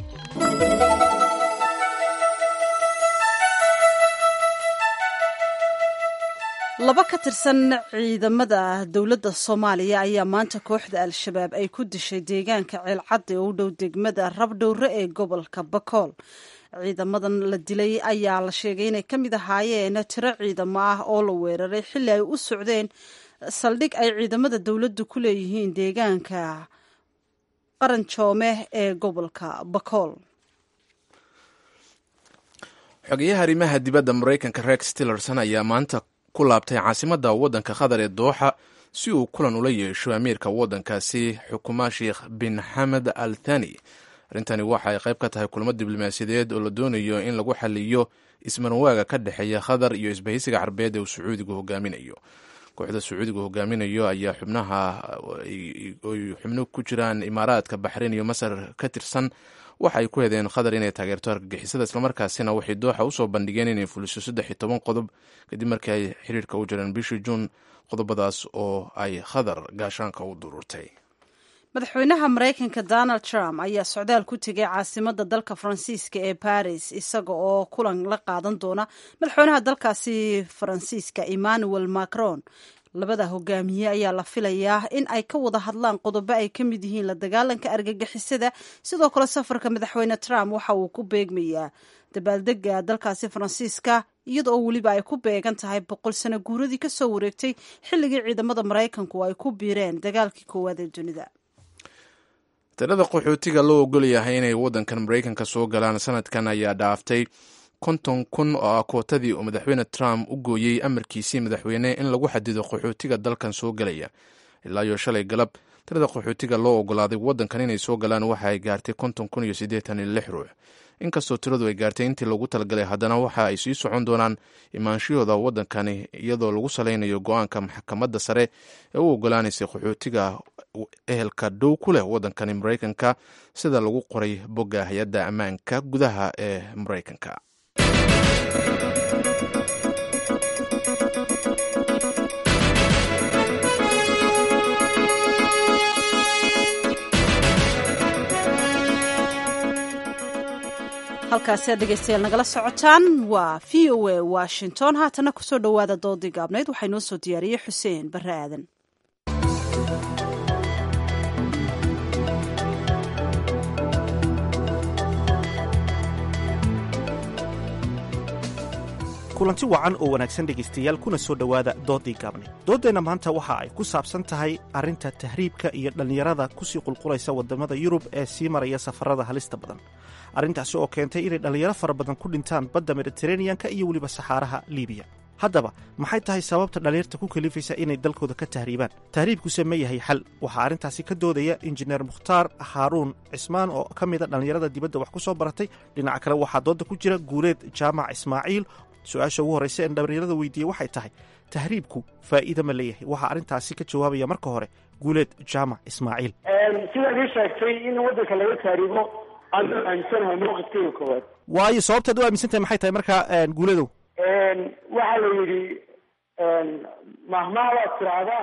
laba ka tirsan ciidamada dowladda soomaaliya ayaa maanta kooxda al-shabaab ay ku dishay deegaanka ceelcadde oo u dhow degmada rabdhowre ee gobolka bakool ciidamadan la dilay ayaa la sheegay inay ka mid ahaayeen tiro ciidamo ah oo la weeraray xilli ay u socdeen saldhig ay ciidamada dowladdu ku leeyihiin deegaanka qaranjoome ee gobolka bakool xogeyaha arrimaha dibadda maraykanka rex tillerson ayaa maanta ku laabtay caasimadda waddanka qatar ee dooxa si uu kulan ula yeesho amiirka waddankaasi xukuma sheekh bin xamed al thani arrintani waxa ay qayb ka tahay kulamo diblomaasiyadeed oo la doonayo in lagu xaliyo ismaranwaaga ka dhexeeya qatar iyo isbahaysiga carbeed ee uu sacuudigu hogaaminayo kooxda sacuudigu hogaaminayo ayaa xubnaha oy xubno ku jiraan imaaraadka baxrayn iyo masar ka tirsan waxa ay ku hedeen qatar inay taageerto argagixisada islamarkaasina waxay dooxa usoo bandhigeen inay fuliso saddex iyo toban qodob kadib markii ay xiriirka u jireen bishii juun qodobadaas oo ay qatar gaashaanka u dururtay madaxweynaha maraykanka donald trump ayaa socdaal ku tegay caasimada dalka faransiiska ee baris isaga oo kulan la qaadan doona madaxweynaha dalkaasi faransiiska emmanuel macron labada hogaamiye ayaa la filayaa in ay ka wada hadlaan qodobo ay ka mid yihiin la dagaalanka argagixisada sidoo kale safarka madaxweyne trump waxa uu ku beegmayaa dabaaldega dalkaasi faransiiska iyada oo weliba ay ku beegan tahay boqol sano guuradii kasoo wareegtay xilligii ciidamada maraykanku ay ku biireen dagaalkii koowaad ee dunida tirada qaxootiga loo ogol yahay inay waddankan maraykanka soo galaan sanadkan ayaa dhaaftay konton kun oo ah kootadii uu madaxweyne trump u gooyey amarkiisii madaxweyne in lagu xadido qaxootiga dalkan soo gelaya ilaa iyo shalay galab tirada qaxootiga loo ogolaaday waddankan inay soo galaan waxa ay gaartay konton kun iyo siddeetan iyo lix ruux inkastoo tiradu ay gaartay intii loogu talagalay haddana waxa ay sii socon doonaan imaanshahooda waddankani iyadoo lagu salaynayo go-aanka maxkamadda sare ee u ogolaanaysay qaxootiga ehelka dhow ku leh waddankani maraykanka sida lagu qoray bogga hay-adda ammaanka gudaha ee maraykanka halkaasi aad dhegeystayaal nagala socotaan waa v o a washington haatana kusoo dhowaada doodii gaabnayd waxaa inoo soo diyaariyey xuseen barre aadan kulanti wacan oo wanaagsan dhegaystayaal kuna soo dhowaada doodii gaabnayd dooddeenna maanta waxa ay ku saabsan tahay arrinta tahriibka iyo dhallinyarada kusii qulqulaysa waddamada yurub ee sii maraya safarada halista badan arrintaasi oo keentay inay dhallinyaro fara badan ku dhintaan badda mediteraneanka iyo weliba saxaaraha liibiya haddaba maxay tahay sababta dhallinyarta ku kalifaysa inay dalkooda ka tahriibaan tahriibkuse ma yahay xal waxaa arrintaasi ka doodaya injineer mukhtaar haaruun cismaan oo ka mida dhallinyarada dibadda wax ku soo baratay dhinaca kale waxaa doodda ku jira guuleed jaamac ismaaciil su-aasha ugu horraysa en dhallinyarada weydiiyey waxay tahay tahriibku faa'iida ma leeyahay waxaa arrintaasi ka jawaabaya marka hore guuleed jaamac ismaaciil sidaad ii sheegtay in waddanka laga tahriibo aan aaminsanahay mawqifkeyga koowaad waayo sababtaad u aaminsan tahay maxay tahay markaa guuledow waxaa la yidhi mahmaha waad tiraahdaa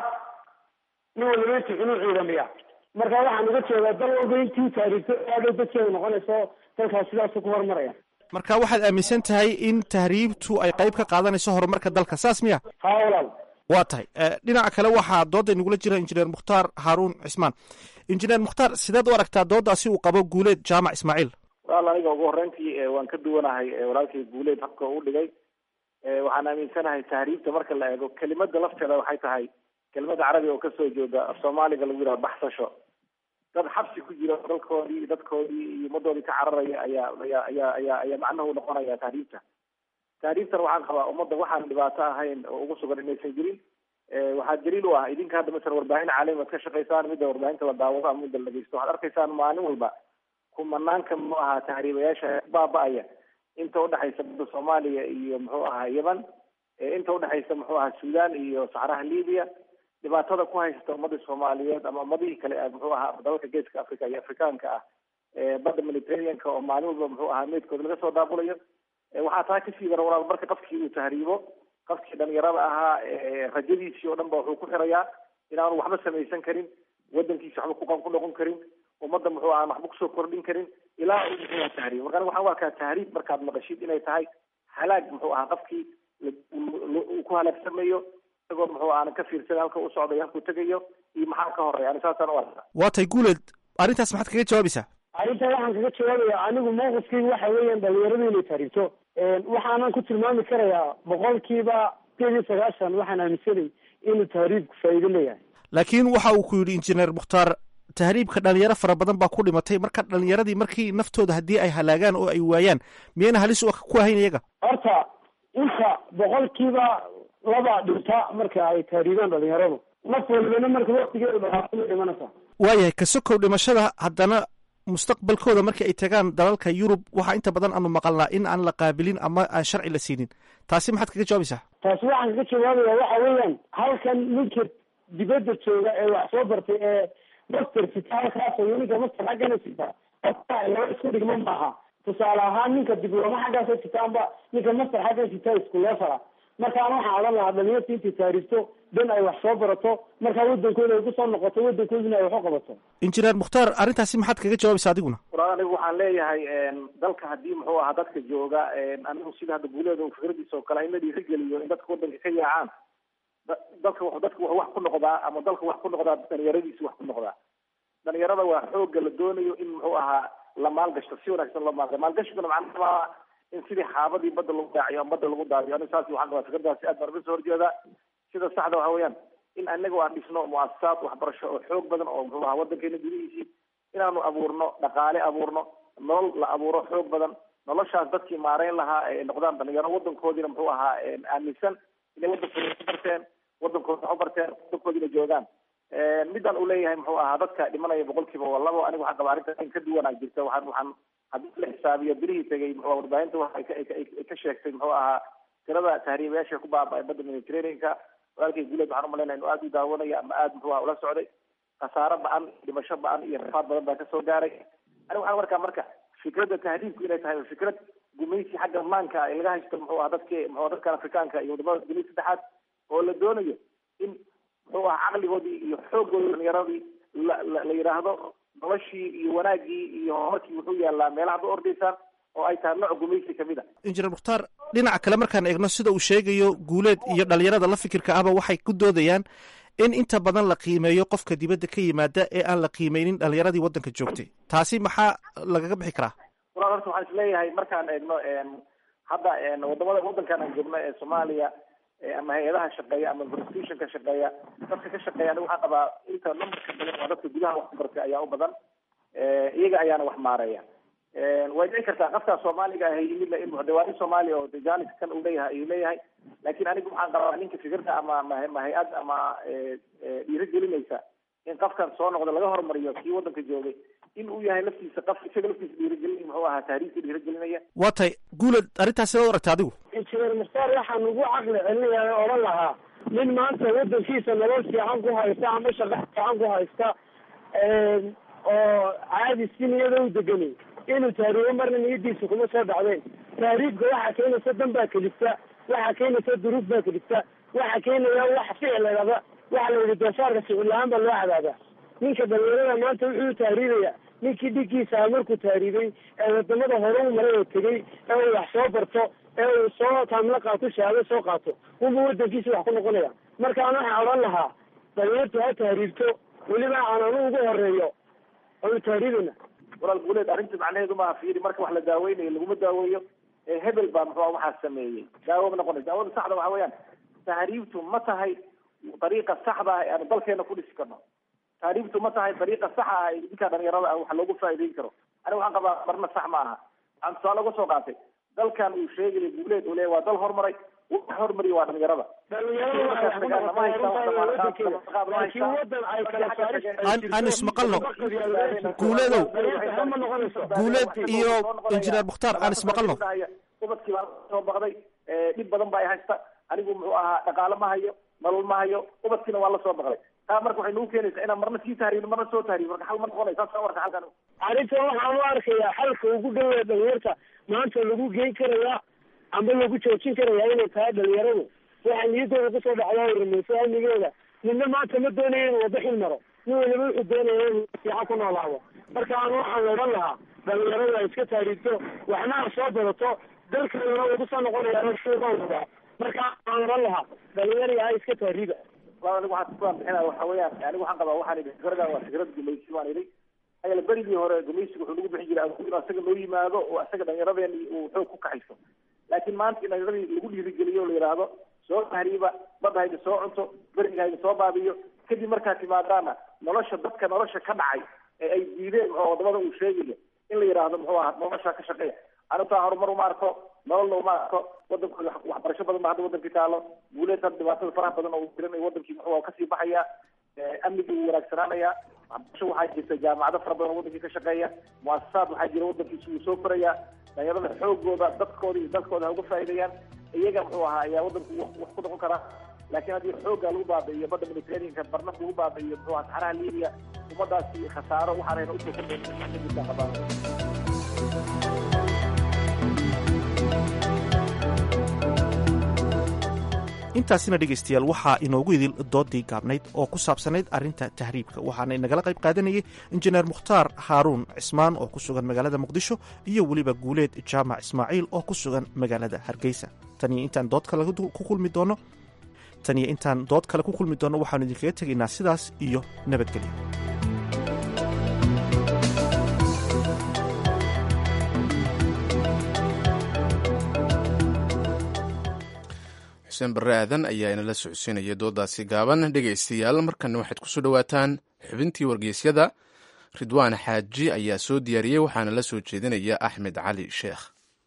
nin waliba intu cunuu ciidamiya marka waxaan uga jeedaa dal walba intii taariigto aadhay dadkeeda noqonayso dalkaas sidaasu ku horumaraya marka waxaad aaminsan tahay in tahriibtu ay qayb ka qaadanayso horumarka dalka saas miya haa walaal waa tahay dhinaca kale waxaa doodda inagula jira injineer mukhtaar haaruun cismaan injineer mukhtaar sideed u aragtaa dooddaasi uu qabo guuleed jaamac ismaaciil walaal aniga ugu horreyntii waan ka duwanahay walaalkay guuleed habka u dhigay waxaan aaminsanahay tahriibta marka la eego kelimada lafteeda waxay tahay kelimada carabiga oo kasoo jeeda af soomaaliga lagu yidhaha baxsasho dad xabsi ku jira dalkoodii dadkoodii iyo ummadoodii ka cararaya ayaa ayaa ayaa ayaa ayaa macnuhu noqonaya tahriibta tahriibtan waxaan qabaa ummadda waxaan dhibaato ahayn oo ugu sugan inaysan jirin waxaa daliil u ah idinka hadda masala warbaahin caalami ad ka shaqaysaan midda warbaahinta la daawado ama midda la dhegeysto waxaad arkaysaan maalin walba kumanaanka muxuu ahaa tahriibayaasha baaba-aya inta udhexaysa badda soomaaliya iyo muxuu ahaa yemen inta udhexaysa muxuu ahaa sudan iyo saxraha libiya dhibaatada ku haysata ummadii soomaaliyeed ama ummadihii kale muxuu ahaa dalalka geeska africa iyo afrikaanka ah badda mediterraneanka oo maalin walba muxuu ahaa meydkooda laga soo daabulayo waxaa taa kasii dara walaal marka qofkii uu tahriibo qofkii dhalinyarada ahaa rajadiisii oo dhan ba wuxuu ku xirayaa inaanu waxba samaysan karin wadankiisi waxba ku noqon karin ummadda muxuu ahaa waxba kusoo kordhin karin ilaa uu muxuu ahaa tahriib marka aniga waxaan u arkaa tahriib markaad maqashid inay tahay halaag muxuu ahaa qofkii uu ku halaagsamayo isagoo muxuu aana ka fiirsan halka u socdayo halkuu tegayo iyo maxaa ka horeya ani saasaan u arkaa waa tay guuleed arrintaas maxaad kaga jawaabaysaa arrinta waxaan kaga jawaabaya anigu mawqifkeyga waxa weeyaan dhalinyaradu inay tahriibto waxaanan ku tilmaami karayaa boqolkiiba sideed iyo sagaashan waxaan aaminsanay inuu tahriibku faa'iido leeyahay laakiin waxa uu ku yidhi injineer mukhtaar tahriibka dhalinyaro fara badan baa ku dhimatay marka dhalinyaradii markii naftooda haddii ay halaagaan oo ay waayaan miyayna halis ku ahayn iyaga horta inta boqolkiiba laba dhinta marka ay tahriibaan dhalinyaradu naf walibana marka waktigeedu dhaqaaqo way dhimanaysaa waayahay ka sokow dhimashada haddana mustaqbalkooda markii ay tagaan dalalka yurub waxaa inta badan aanu maqalnaa in aan la qaabilin ama aan sharci la siinin taasi maxaad kaga jawaabaysaa taasi waxaan kaga jawaabaya waxa weeyaan halkan ninka dibadda jooga ee wax soo bartay ee master sita halkaas iyo ninka master xaggana sita laba isku dhigma maaha tusaale ahaan ninka diblooma xaggaasa sitaanba ninka master xaggan sita isku leefala markaan waxaan odhan lahaa dhalinyarta intay taariifto dan ay wax soo barato markaa wadankooda ay kusoo noqoto wadankoodina ay wax u qabato injineer mukhtaar arrintaasi maxaad kaga jawaabaysa adiguna walaal anigu waxaan leeyahay dalka haddii muxuu ahaa dadka jooga anigu sida hadda guuleeda fikradiisa oo kale in la dhiirigeliyo in dadka wadanka ka yaacaan dalka dadka wuxuu wax ku noqdaa ama dalka wax ku noqdaa dhalinyaradiisa wax ku noqdaa dhalinyarada waa xooga la doonayo in muxuu ahaa la maalgashto si wanaagsan loo maalga maalgashiguna macnaha in sidii xaabadii badda lagu daaciyo ama badda lagu daadiyo aniga saas waxaan qabaa fikradaasi aad baan uga soo horjeedaa sida saxda waxa weeyaan in anagu aan dhisno muasasaad waxbarasho oo xoog badan oo muxuu ahaa wadankeena gudihiisii inaanu abuurno dhaqaale abuurno nolol la abuuro xoog badan noloshaas dadkii maareyn lahaa ay noqdaan dhalinyaro wadankoodiina muxuu ahaa aaminsan inay wadankooda ku barteen wadankooda wax u barteen wadankoodina joogaan midaan uu leeyahay muxuu ahaa dadka dhimanaya boqolkiiba waa labo aniga waxaan qabaa arrinta in ka duwanaa jirta waxaan waxaan haddii la xisaabiyo bilihii tegay muxuu warbaahinta waxa ay ka sheegtay muxuu ahaa tirada tahriibayaasha ku baaba'ay badda mediterraneanka walaalkay guuleed waxaan umalaynaya inuu aada u daawanaya ama aada muxuu ahaa ula socday khasaaro ba-an dhimasho ba-an iyo rafaad badan baa kasoo gaaray aniga waxaan markaa marka fikradda tahriibku inay tahay fikrad gumaysi xagga maanka ee laga haysto muxuu ahaa dadki muxuu dadkan afrikaanka iyo wadamada dunida saddexaad oo la doonayo in muxuu ahaa caqligoodii iyo xooggoodii dhalinyaradii la la la yidhaahdo noloshii iyo wanaaggii iyo horumarkii wuxuu yaalaa meelaha ba ordaysaan oo ay tahay nooc gumaysi kamid a injineer mukhtaar dhinaca kale markaan eegno sida uu sheegayo guuleed iyo dhalinyarada la fikirka ahba waxay ku doodayaan in inta badan la qiimeeyo qofka dibadda ka yimaada ee aan la qiimeynin dhalinyaradii waddanka joogtay taasi maxaa lagaga bixi karaa walaal horta waxaan isleeyahay markaan eegno hadda wadamada wadankan aan joogno ee soomaaliya ama hay-adaha shaqeeya ama constitutionka shaqeeya dadka ka shaqeeya aniga waxaan qabaa inta numberka badan waa dadka gudaha wax ku bartay ayaa u badan iyaga ayaana wax maareeya way dhici kartaa qafkaa soomaaliga ah yimid in muxdawaani soomaaliya oo janis kan uu leeyahay ayuu leeyahay laakiin anigu waxaan qabaa ninka fikirka ama ma hay-ad ama dhiirigelinaysa in qafkan soo noqda laga hormariyo kii wadanka joogay in uu yahay laftiisa qaf isaga laftiisa dhiirigelin muxuu ahaa taariikhka dhiirigelinaya waa tahay guuleed arrintaas sidaad u aragta adigu injineer mukhtaar waxaan ugu caqli celinayaa odhan lahaa nin maanta wadankiisa nolol fiican ku haysta ama shaqo fiican ku haysta oo caadi si niyada u deganay inuu taariibo marna niyadiisa kuma soo dhacdeen taariibka waxaa keenaysa dan baa kelifta waxaa keenaysa duruuf baa kelifta waxaa keenaya wax ficilaba waxa la yidhi doofaarka ficil la-aan baa loo cadaabaa ninka dhalinyarada maanta wuxuu taariibaya ninkii dhiggiisa markuu taariibay ee wadamada hore u maray oo tegey ee uu wax soo barto ee uu soo taamla qaato shahaado soo qaato unba wadankiisa wax ku noqonaya markaan waxaa odhan lahaa dhalinyartu ha taariibto weliba aan anu ugu horeeyo anu taariibana walaal guuleed arrinta macnaheedu maaha fiiri marka wax la daaweynayo laguma daaweeyo hebel baa muxuu waxaa sameeyey daawo ma noqonaysa daawada saxda waxa weeyaan tahriibtu ma tahay dariiqa saxda ah ee aanu dalkeena ku dhisi karno tahriibtu ma tahay dariiqa saxa ah ee ninka dhalinyarada ah wax loogu faa'iideyn karo aniga waxaan qabaa marna sax ma aha waxaan tusaale uga soo qaatay dalkan uu sheegaya guuleed uu leeyahy waa dal horumaray wax hormariya waa dhalinyarada aan ismaqalno guuleedow guuleed iyo injineer mukhtaar aan ismaqalno ubadkii baa soo baqday dhib badan ba ay haysta anigu muxuu ahaa dhaqaale ma hayo nolol ma hayo ubadkiina waa la soo baqday taa marka waxay nagu keenaysaa inaan marna sii tahriibno marna soo tahriib marka xal ma noqonay saas warka halkan arrintan waxaan u arkayaa xalka ugu dhawaa dhalinyarta maanta lagu geyn karayaa amba lagu joojin karayaa inay tahay dhalinyaradu waxaa niyadooda kusoo dhacdaa rumayso amnigeeda midna maanta ma doonaya inuu wada xil maro nin waliba wuxuu doonaya inuu fiican ku noolaado marka aan waxaan odhan lahaa dhalinyaradu ay iska taariibto waxna ha soo badato dalkeeduna uu kusoo noqonaya suuqooda marka aan odhan lahaa dhalinyari ha iska taariiba anigu waxaan ku bixinaya waxa weeyaan anigu waxaan qabaa waxaan idhi fikradan waa fikrad gumaysi waan idhi ayala berigii hore gumaysiga wuxuu nagu bixin jiray inuu asaga noo yimaado oo asaga dhalinyaradeen uu xoog ku kaxayso laakiin maanta in dhalinyaradii lagu dhiirigeliyo o la yidhaahdo soo tahriiba badda haydi soo cunto beriga haydi soo baabiyo kadib markaad timaadaana nolosha dadka nolosha ka dhacay ee ay diideen muxuu wadamada uu sheegayo in la yidhaahdo muxuu ahaa nolosha ka shaqeeya anitaa horumar uma arko nololna uma arko wadankooda waxbarasho badan ba hadda wadankii taalo guuleed hadda dhibaatada faraha badan oo jiran wadankii muxuu kasii baxaya amnigii wuu wanaagsanaanaya waxbarasho waxaa jirta jaamacado fara badan oo wadankii ka shaqeeya muasasaad waxaa jira wadankiisi wuu soo koraya dhalinyarada xoogooda dadkooda iyo dalkooda ha uga faa'iideeyaan iyaga muxuu ahaa ayaa wadanku wax ku noqon karaa laakiin haddii xoogga lagu baabi'iyo badda mediterraneanka barna lagu baabi'iyo muxuu ahaa saxaraha libiya ummadaasi khasaaro waxaanayna usoo kordhayn qabaan intaasina dhegaystayaal waxaa inoogu idil doodii gaabnayd oo ku saabsanayd arrinta tahriibka waxaana inagala qayb qaadanayay injineer mukhtaar haaruun cismaan oo ku sugan magaalada muqdisho iyo weliba guuleed jaamac ismaaciil oo ku sugan magaalada hargeysa taniyo intaan dood kale ku kulmi doono taniyo intaan dood kale ku kulmi doonno waxaanu idinkaga tegaynaa sidaas iyo nabadgelyo xuseen barre aadan ayaa inala socodsiinaya doodaasi gaaban dhegaystayaal markana waxaad kusoo dhowaataan xubintii wargeysyada ridwaan xaaji ayaa soo diyaariyey waxaana la soo jeedinaya axmed cali sheekh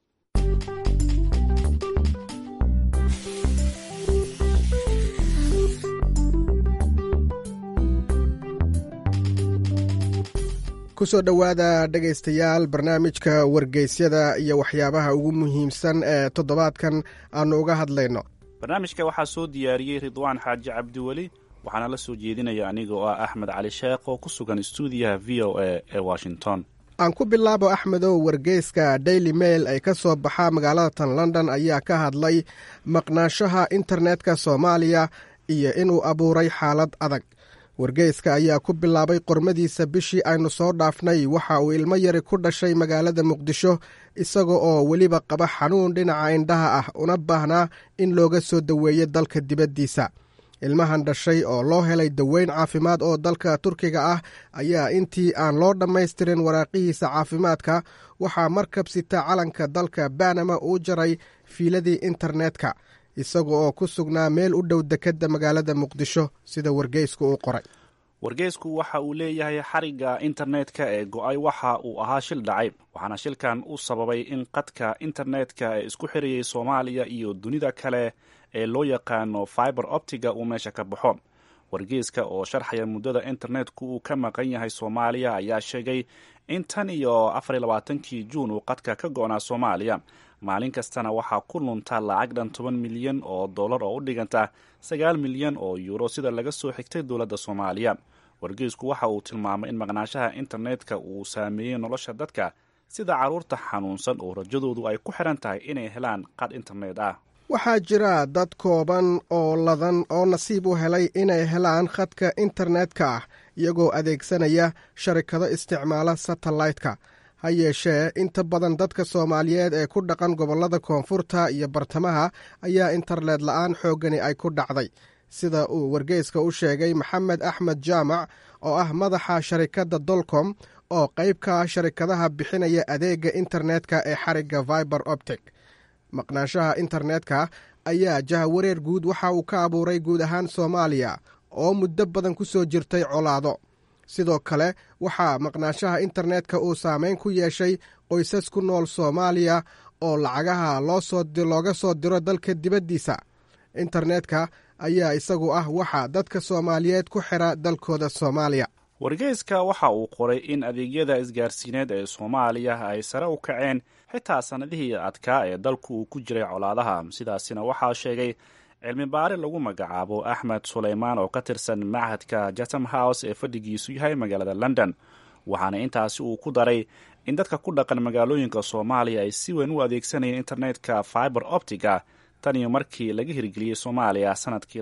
kusoo dhowaada dhegaystayaal barnaamijka wargeysyada iyo waxyaabaha ugu muhiimsan ee toddobaadkan aanu uga hadlayno barnaamijka waxaa soo diyaariyey ridwaan xaaji cabdiweli waxaana la soo jeedinaya aniga oo ah axmed cali sheekh oo ku sugan stuudiyaha v o a ee washington aan ku bilaabo axmedow wargeyska daily mail ay ka soo baxa magaalada tan london ayaa ka hadlay maqnaanshaha internetka soomaaliya iyo inuu abuuray xaalad adag wargeyska ayaa ku bilaabay qormadiisa bishii aynu soo dhaafnay waxa uu ilmo yari ku dhashay magaalada muqdisho isaga oo weliba qaba xanuun dhinaca indhaha ah una baahnaa in looga soo daweeyo dalka dibaddiisa ilmahan dhashay oo loo helay daweyn caafimaad oo dalka turkiga ah ayaa intii aan loo dhammaystirin waraaqihiisa caafimaadka waxaa markab sita calanka dalka banama uu jaray fiiladii internetka isaga oo ku sugnaa meel u dhow dekedda magaalada muqdisho sida wargeysku uu qoray wargeysku waxa uu leeyahay xarigga internetka ee go-ay waxa uu ahaa shil dhacay waxaana shilkan u sababay in qadka internetka ee isku xirayay soomaaliya iyo dunida kale ee loo yaqaano fiber optiga uu meesha ka baxo wargeyska oo sharxaya muddada internetku uu ka maqan yahay soomaaliya ayaa sheegay in tan iyo afariy labaatankii juun uu qadka ka go-naa soomaaliya maalin kastana waxaa ku lunta lacag dhan toban milyan oo dollar oo u dhiganta sagaal milyan oo yuuro sida laga soo xigtay dowladda soomaaliya wargeysku waxa uu tilmaamay in maqnaanshaha internetka uu saameeyey nolosha dadka sida carruurta xanuunsan oo rajadoodu ay ku xiran tahay inay helaan qad internet ah waxaa jira dad kooban oo ladan oo nasiib u helay inay helaan khadka internetka ah iyagoo adeegsanaya sharikado isticmaala satellaytka ha yeeshee inta badan dadka soomaaliyeed ee ku dhaqan gobollada koonfurta iyo bartamaha ayaa internet la'aan xooggani ay ku dhacday sida uu wargeyska u sheegay maxamed axmed jaamac oo ah madaxa sharikadda dolcom oo qayb ka ah sharikadaha bixinaya adeegga internetka ee xarigga viber optic maqnaanshaha internetka ayaa jahawareer guud waxa uu ka abuuray guud ahaan soomaaliya oo muddo badan ku soo jirtay colaado sidoo kale waxaa maqnaanshaha internetka uu saameyn ku yeeshay qoysas ku nool soomaaliya oo lacagaha looga soo diro dalka dibaddiisa internetka ayaa isagu ah waxa dadka soomaaliyeed ku xira dalkooda soomaaliya wargeyska waxa uu qoray in adeegyada isgaarsiineed ee soomaaliya ay sare u kaceen xitaa sannadihii adkaa ee dalku uu ku jiray colaadaha sidaasina waxaa sheegay cilmi baari lagu magacaabo axmed suleymaan oo ka tirsan machadka jatham house ee fadhigiisu yahay magaalada london waxaana intaasi uu ku daray in dadka ku dhaqan magaalooyinka soomaaliya ay si weyn u adeegsanayeen internetka fiber optiga tan iyo markii laga hirgeliyey soomaaliya sanadkii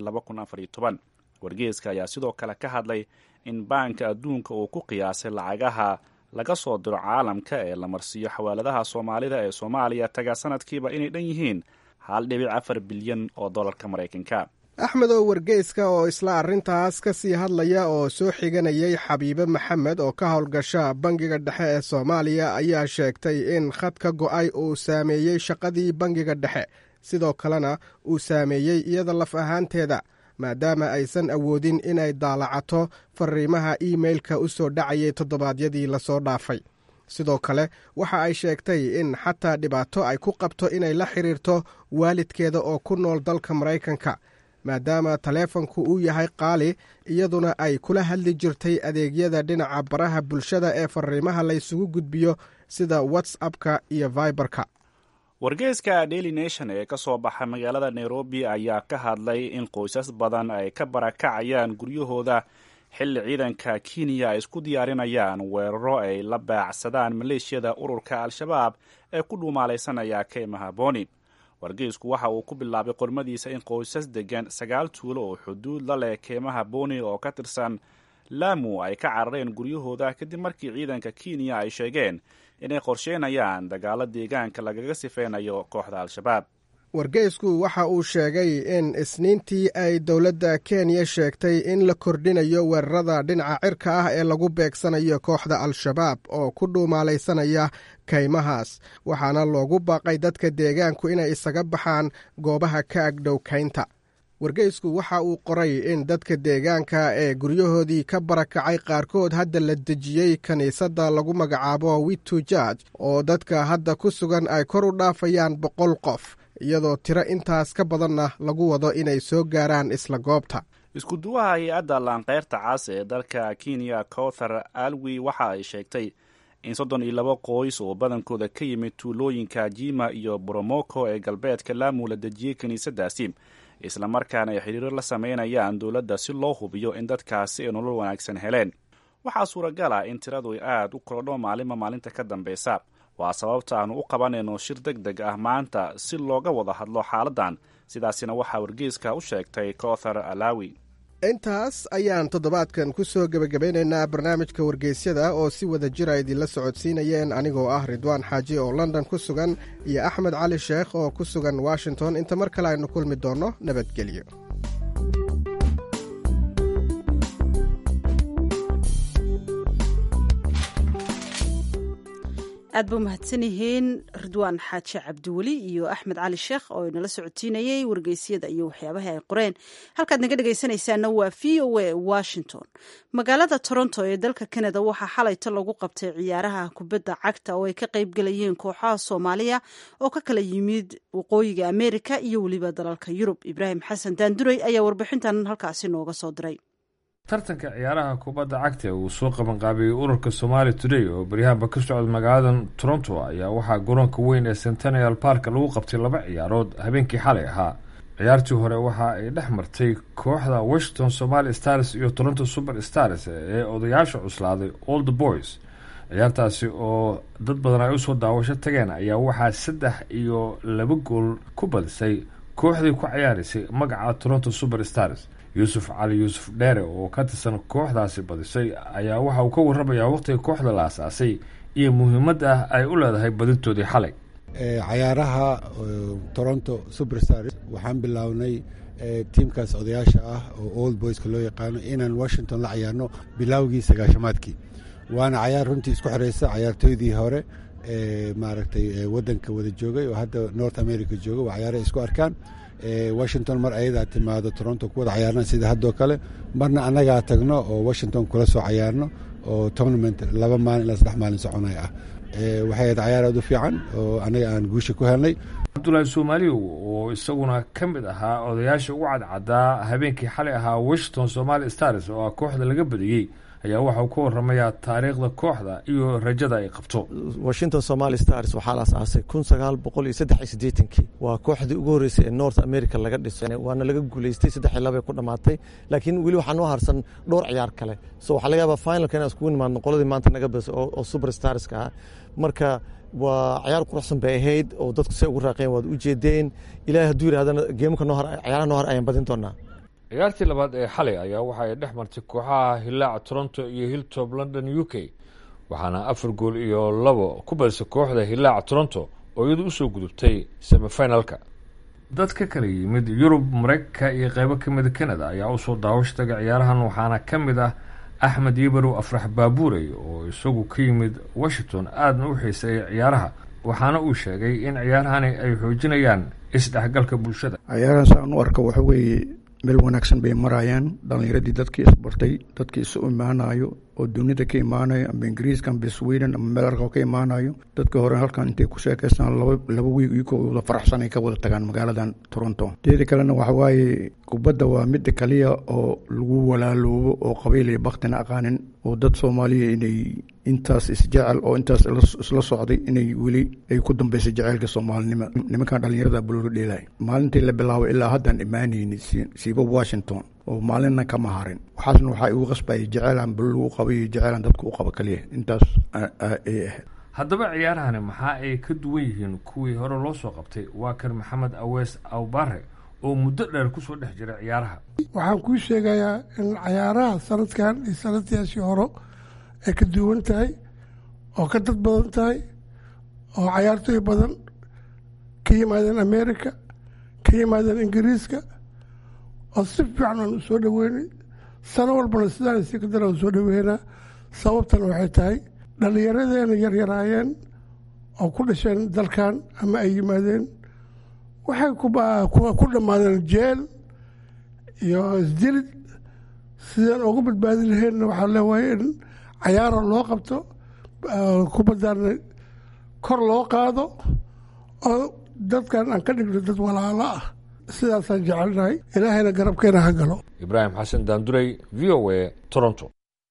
wargeeska ayaa sidoo kale ka hadlay in baanka adduunka uu ku qiyaasay lacagaha laga soo diro caalamka ee la marsiiyo xawaaladaha soomaalida ee soomaaliya taga sanadkiiba inay dhan yihiin hal dhibic afar bilyan oo dollarka maraykanka axmedow wargeyska oo isla arrintaas ka sii hadlaya oo soo xiganayay xabiibe maxamed oo ka howlgasha bangiga dhexe ee soomaaliya ayaa sheegtay in khadka go'ay uu saameeyey shaqadii bangiga dhexe sidoo kalena uu saameeyey iyada laf ahaanteeda maadaama aysan awoodin inay daalacato fariimaha iimeilka u soo dhacayay toddobaadyadii lasoo dhaafay sidoo kale waxa ay sheegtay in xataa dhibaato ay ku qabto inay la xiriirto waalidkeeda oo ku nool dalka maraykanka maadaama taleefanku uu yahay qaali iyaduna ay kula hadli jirtay adeegyada dhinaca baraha bulshada ee fariimaha laysugu gudbiyo sida whatsappka iyo viberka wargeyska daily nation ee ka soo baxa magaalada nairobi ayaa ka hadlay in qoysas badan ay ka barakacayaan guryahooda xilli ciidanka kenya ay isku diyaarinayaan weeraro ay la baacsadaan maleeshiyada ururka al-shabaab ee ku dhuumaalaysanaya keymaha boni wargeysku waxa uu ku bilaabay qormadiisa in qoysas degan sagaal tuulo oo xuduud la leh keymaha boni oo ka tirsan laamu ay ka carareen guryahooda kadib markii ciidanka kenya ay sheegeen inay qorsheynayaan dagaalo deegaanka lagaga sifeynayo kooxda al-shabaab wargeysku waxa uu sheegay in isniintii ay dowladda kenya sheegtay in la kordhinayo weerarada dhinaca cirka ah ee lagu beegsanayo kooxda al-shabaab oo ku dhuumaalaysanaya kaymahaas waxaana loogu baaqay dadka deegaanku inay isaga baxaan goobaha ka agdhow kaynta wargeysku waxa uu qoray in dadka deegaanka ee guryahoodii ka barakacay qaarkood hadda la dejiyey kiniisadda lagu magacaabo witu jarge oo dadka hadda ku sugan ay kor u dhaafayaan boqol qof iyadoo tiro intaas ka badanna lagu wado inay soo gaaraan isla goobta iskuduwaha hay-adda laanqeyrta cas ee dalka kenya cowthar alwi waxa ay sheegtay in soddon iyo laba qoys oo badankooda ka yimid tuulooyinka jima iyo boromoko ee galbeedka laamu la dejiyey kiniisadaasi islamarkaana ay xidhiiro la sameynayaan dowladda si loo hubiyo in dadkaasi ay nolol wanaagsan heleen waxaa suuragal ah in tiradu ay aada u korodho maalinba maalinta ka dambeysa waa sababta aanu u qabanayno shir deg deg ah maanta si looga wada hadlo xaaladdan sidaasina waxaa wargeyska u sheegtay cowthar alawi intaas ayaan toddobaadkan ku soo gebagabeynaynaa barnaamijka wargeysyada oo si wada jira idinla socodsiinayeen anigoo ah ridwaan xaaji oo london ku sugan iyo axmed cali sheekh oo ku sugan washington inta mar kale aynu kulmi doonno nabadgelyo aad ba umahadsan yihiin ridwaan xaaji cabdiweli iyo axmed cali sheekh oo inala socotiinayey wargeysyada iyo waxyaabaha ay qoreen halkaad naga dhegaysanaysaana waa v o a washington magaalada toronto ee dalka canada waxaa xalayto lagu qabtay ciyaaraha kubadda cagta oo ay ka qayb galayeen kooxaha soomaaliya oo ka kala yimid waqooyiga amerika iyo weliba dalalka yurub ibraahim xasan daanduray ayaa warbixintan halkaasi nooga soo diray tartanka ciyaaraha kubadda cagta uu soo qabanqaabiyey ururka somaali today oo baryahanba ka socda magaalada toronto ayaa waxaa garoonka weyn ee centennial park lagu qabtay laba ciyaarood habeenkii xalay ahaa ciyaartii hore waxa ay dhex martay kooxda washington somali stars iyo toronto super stars ee odayaasha cuslaaday old boys ciyaartaasi oo dad badan ay usoo daawasho tageen ayaa waxaa saddex iyo laba gool ku badisay kooxdii ku ciyaaraysay magaca toronto super stars yuusuf cali yuusuf dheere oo ka tirsan kooxdaasi badisay ayaa waxa uu ka warramayaa waqtiga kooxda la asaasay iyo muhiimadda ay u leedahay badintoodii xalay cayaaraha toronto superstars waxaan bilownay tiimkaas odayaasha ah oo old boyska loo yaqaano inaan washington la cayaarno bilowgii sagaashamaadkii waana cayaar runtii isku xireysa cayaartooydii hore maaragtay wadanka wada joogay oo hadda north america jooga waa cayaara isku arkaan washington mar ayadaa timaado toronto ku wada cayaarna sida haddoo kale marna annagaa tagno oo washington kula soo cayaarno oo tournament laba maalin ilaa saddex maalin soconay ah waxay ahayd cayaar aad u fiican oo annaga aan guusha ku helnay cabdulaahi soomaaliyow oo isaguna ka mid ahaa odayaasha ugu cadcadaa habeenkii xalay ahaa washington somali stars oo ah kooxda laga badiyey ayaa waxa uu ka waramayaa taariikhda kooxda iyo rajada ay qabto washington somali stars waxaa la asaasay kun sagaal boqol iyo saddex iyo siddeetankii waa kooxdii ugu horreysay ee north america laga dhiso waana laga guulaystay saddex iyo laba ku dhammaatay laakiin weli waxaa noo harsan dhowr ciyaar kale so waxaa laga yaabaa finalka inaan iskugu nimaadno qoladii maanta naga badiso oo super starska ah marka waa cayaar quruxsan bay ahayd oo dadku say ugu raaqeen waad u jeedeen ilaahay hadduu yidhahdana geemka noo har ciyaaraha noo har ayaan badin doonaa ciyaartii labaad ee xalay ayaa waxa ay dhex martay kooxaha hilaac toronto iyo hilltop london u k waxaana afar gool iyo labo ku badisay kooxda hilaac toronto oo iyadu usoo gudubtay semifinalka dad ka kala yimid yurub mareykanka iyo qeybo ka mida canada ayaa usoo daawasho taga ciyaarahan waxaana ka mid ah axmed yibarow afrax baabuurey oo isagu ka yimid washington aadna u xiiseeya ciyaaraha waxaana uu sheegay in ciyaarahani ay xoojinayaan isdhexgalka bulshada ciyaarahan saan u arka waxa weeye meel wanaagsan bay marayaan dhalinyaradii dadkii isbartay dadkii isu imaanayo oo dunida ka imaanayo amba ingiriiska amba sweden ama meel arka ka imaanayo dadka hore halkan intay ku sheekaystaan laba wiig iyagoo wada faraxsan ay ka wada tagaan magaaladan toronto teeda kalena waxa waaye kubadda waa midda kaliya oo lagu walaaloobo oo qabiil iyo baktina aqaanin oo dad soomaaliya inay intaas isjecel oo intaas isla socday inay weli ay ku dambeysay jaceylka soomaalinimo nimankan dhalinyarada buloga dheelay maalintii la bilaabay ilaa haddaan imaanayni siiba washington oo maalinna kama harin waxaasna waxaa igu qasbayay jeceylan bulol u qaba iyo jeceylan dadka u qaba kaliya intaas ay ahayd haddaba ciyaarahani maxaa ay ka duwan yihiin kuwii hore loo soo qabtay waa kan maxamed awees awbare oo muddo dheer kusoo dhex jira ciyaaraha waxaan kuu sheegayaa in cayaaraha sanadkan iyo sanadkiyaashii horo ay ka duwan tahay oo ka dad badan tahay oo cayaartooy badan ka yimaadeen america ka yimaadeen ingiriiska oo si fiican aan u soo dhoweynay sano walbana sidaan si ka dara u soo dhoweynaa sababtana waxay tahay dhallinyaradeena yaryaraayeen oo ku dhasheen dalkan ama ay yimaadeen waxay ku dhammaadeen jeel iyo isdilid sidaan ugu badbaadi laheenna waxaa leewahay in cayaara loo qabto kubaddaana kor loo qaado oo dadkan aan ka dhigno dad walaalo ah sidaasaan jecelnahay ilaahayna garabkeena ha galo ibraahim xasan daanduray v o a toronto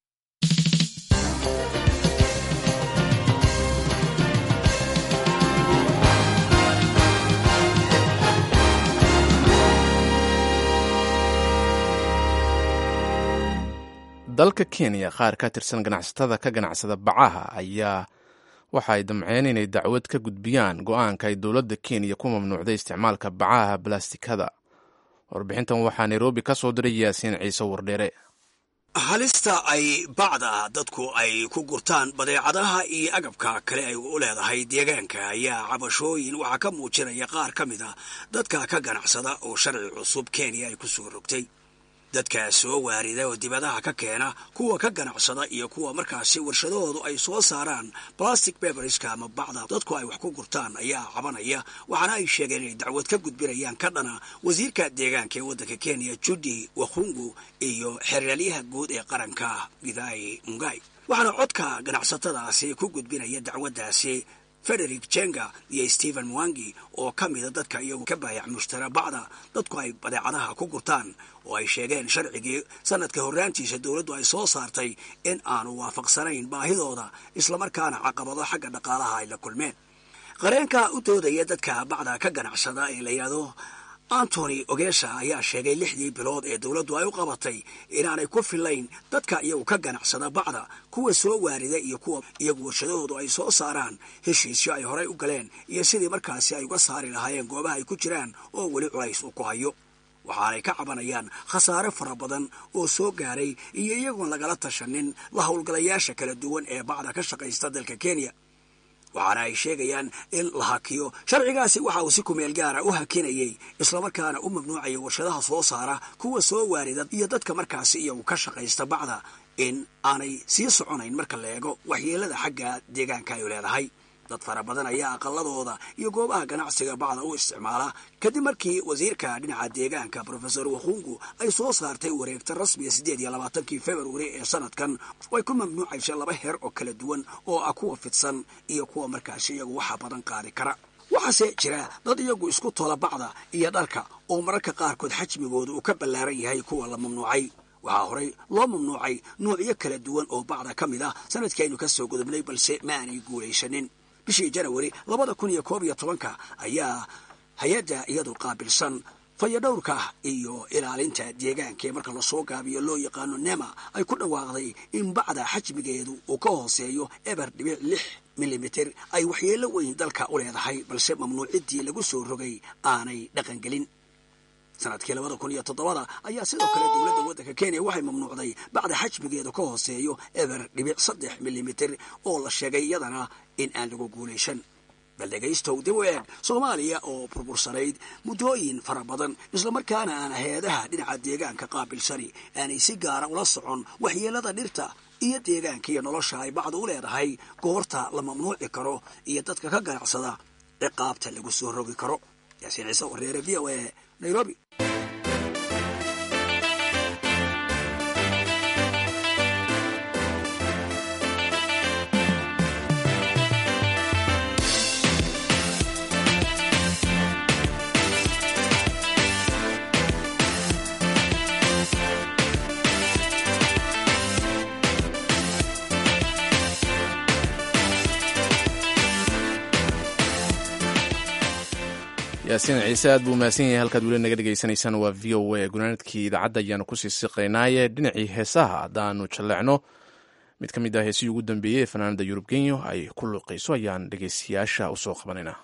dalka kenya qaar ka tirsan ganacsatada ka ganacsada bacaha ayaa waxa ay damceen inay dacwad ka gudbiyaan go-aanka ay dowladda kenya ku mamnuucday isticmaalka bacaha balastikada warbixintan waxaa nairobi ka soo diray yaasiin ciise wardheere halista ay bacda dadku ay ku gurtaan badeecadaha iyo agabka kale ay u leedahay deegaanka ayaa cabashooyin waxaa ka muujinaya qaar ka mid a dadka ka ganacsada oo sharci cusub kenya ay ku soo rogtay dadka soo waarida oo dibadaha ka keena kuwa ka ganacsada iyo kuwa markaasi warshadahoodu ay soo saaraan plastic beberska ama bacda dadku ay wax ku gurtaan ayaa cabanaya waxaana ay sheegeen inay dacwad ka gudbinayaan ka dhana wasiirka deegaanka ee waddanka kenya judi wakhungu iyo xeraalyaha guud ee qaranka gidai mungai waxaana codka ganacsatadaasi ku gudbinaya dacwaddaasi frederick jenga iyo stephen mwangi oo ka mida dadka iyagu ka baayac mushtara bacda dadku ay badeecadaha ku gurtaan oo ay sheegeen sharcigii sanadka horraantiisa dowladdu ay soo saartay in aanu waafaqsanayn baahidooda islamarkaana caqabado xagga dhaqaalaha ay la kulmeen qareenka u doodaya dadka bacda ka ganacsada ee la yidhaahdo antony ogesha ayaa sheegay lixdii bilood ee dowladdu ay u qabatay inaanay ku filayn dadka iyagu ka ganacsada bacda kuwa soo waarida iyo kuwa iyagu warshadahoodu ay soo saaraan heshiisyo ay horay u galeen iyo sidii markaasi ay uga saari lahaayeen goobaha ay ku jiraan oo weli culays uu ku hayo waxaanay ka cabanayaan khasaare fara badan oo soo gaaray iyo iyagoon lagala tashanin la howlgalayaasha kala duwan ee bacda ka shaqaysta dalka kenya waxaana ay sheegayaan in la hakiyo sharcigaasi waxa uu si kumeel gaara u hakinayay islamarkaana u mamnuucaya warshadaha soo saara kuwa soo waarida iyo dadka markaasi iyagu ka shaqaysta bacda in aanay sii soconayn marka la eego waxyeelada xagga deegaanka ay leedahay dad fara badan ayaa aqaladooda iyo goobaha ganacsiga bacda u isticmaala kadib markii wasiirka dhinaca deegaanka rofesor wakhungu ay soo saartay wareegta rasmiga siddeed iyo labaatankii februari ee sanadkan oo ay ku mamnuucaysa laba heer oo kala duwan oo ah kuwa fidsan iyo kuwa markaasi iyagu waxa badan qaadi kara waxaase jira dad iyagu isku tola bacda iyo dharka oo mararka qaarkood xajmigooda uu ka ballaaran yahay kuwa la mamnuucay waxaa horey loo mamnuucay nuucyo kala duwan oo bacda ka mid ah sanadkaynu ka soo gudubnay balse ma aanay guulaysanin bishii janawari labada kun iyo koob iyo tobanka ayaa hay-adda iyadu qaabilsan fayadhowrka iyo ilaalinta deegaanka ee marka lasoo gaabiyo loo yaqaano nema ay ku dhawaaqday in bacda xajmigeedu uu ka hooseeyo eber dhibic lix milimiter ay waxyeelo weyn dalka u leedahay balse mamnuuciddii lagu soo rogay aanay dhaqangelin sanadkii labada kun iyo toddobada ayaa sidoo kale dowladda waddanka kenya waxay mamnuucday bacda xajmigeedu ka hooseeyo eber dhibic saddex milimiter oo la sheegay iyadana in aan lagu guulaysan bal dhegaystow dib u eeg soomaaliya oo burbursanayd muddooyin fara badan islamarkaana aan hay-adaha dhinaca deegaanka qaabilsani aanay si gaara ula socon waxyeelada dhirta iyo deegaanka iyo nolosha ay bacdu u leedahay goorta la mamnuuci karo iyo dadka ka ganacsada ciqaabta lagu soo rogi karo yaasiin ciise wareere v o a nairobi yaasiin ciise aad buu mahadsan yahay halkaad weli naga dhegaysanaysaan waa v o a gunaanadkii idaacadda ayaanu kusii siqaynaaye dhinacii heesaha haddaanu jalleecno mid ka mid ah heesihii ugu dambeeyey ee fanaanada yurub genyo ay ku luuqayso ayaan dhegeystayaasha usoo qabanaynaa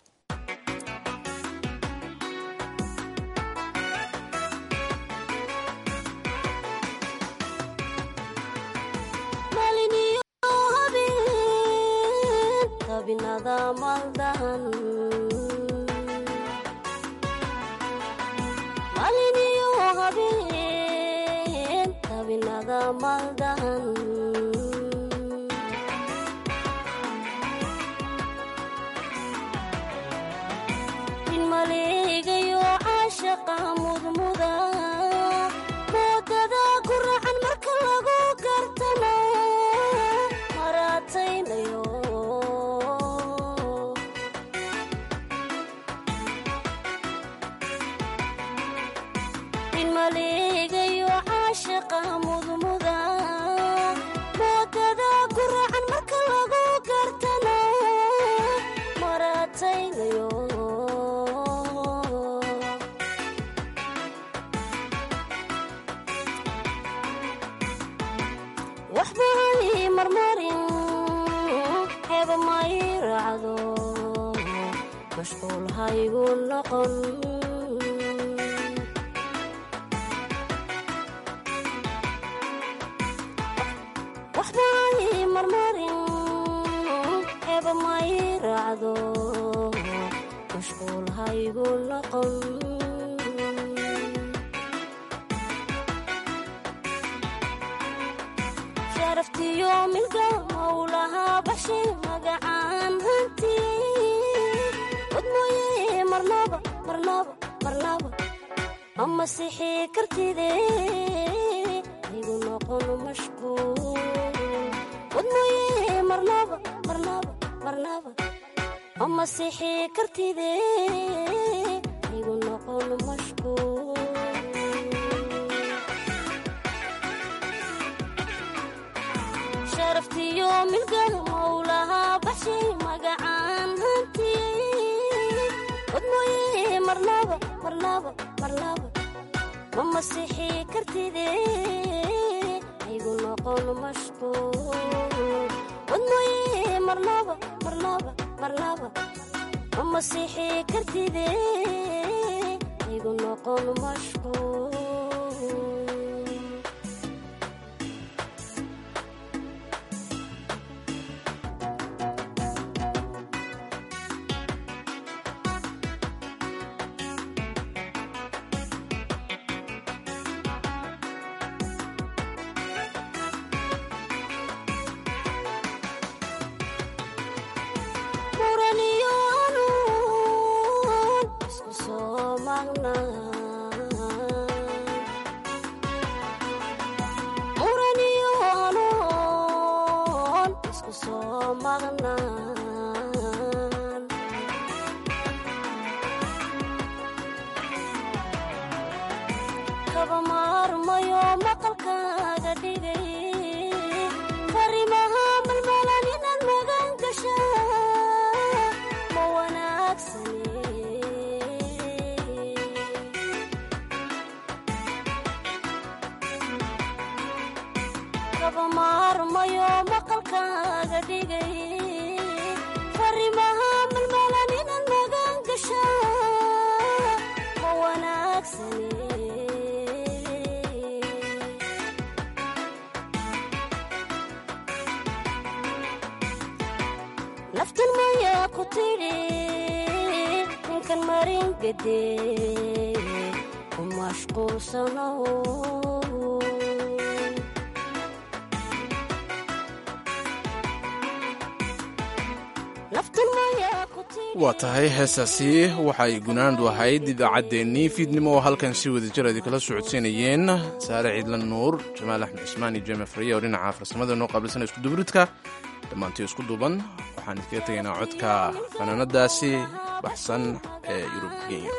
waa tahay heestaasi waxay gunaandu ahayd idaacaddeenii fiidnimo oo halkan si wadajir adi kala socodsiinayeen saare ciidlan nuur jamaal axmed cismaan iyo jeme fariya oo dhinaca farsamada noo qaabilsana iskuduburidka dhammaantii isku duuban waxaan idkaga tegaynaa codka fanaanadaasi baxsan ee yurub genya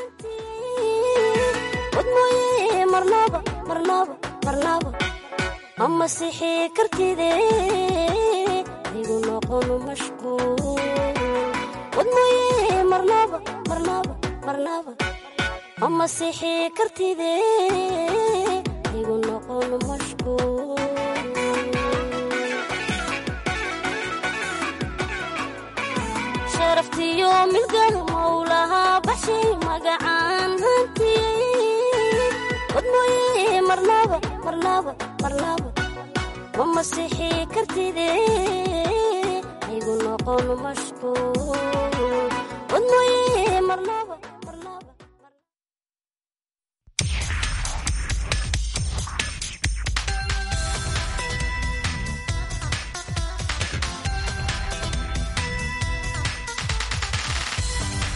masixi kartide igu noqon mashkuul marnaba marnaba marnaba ma masixi kartide haygu noqon mashquul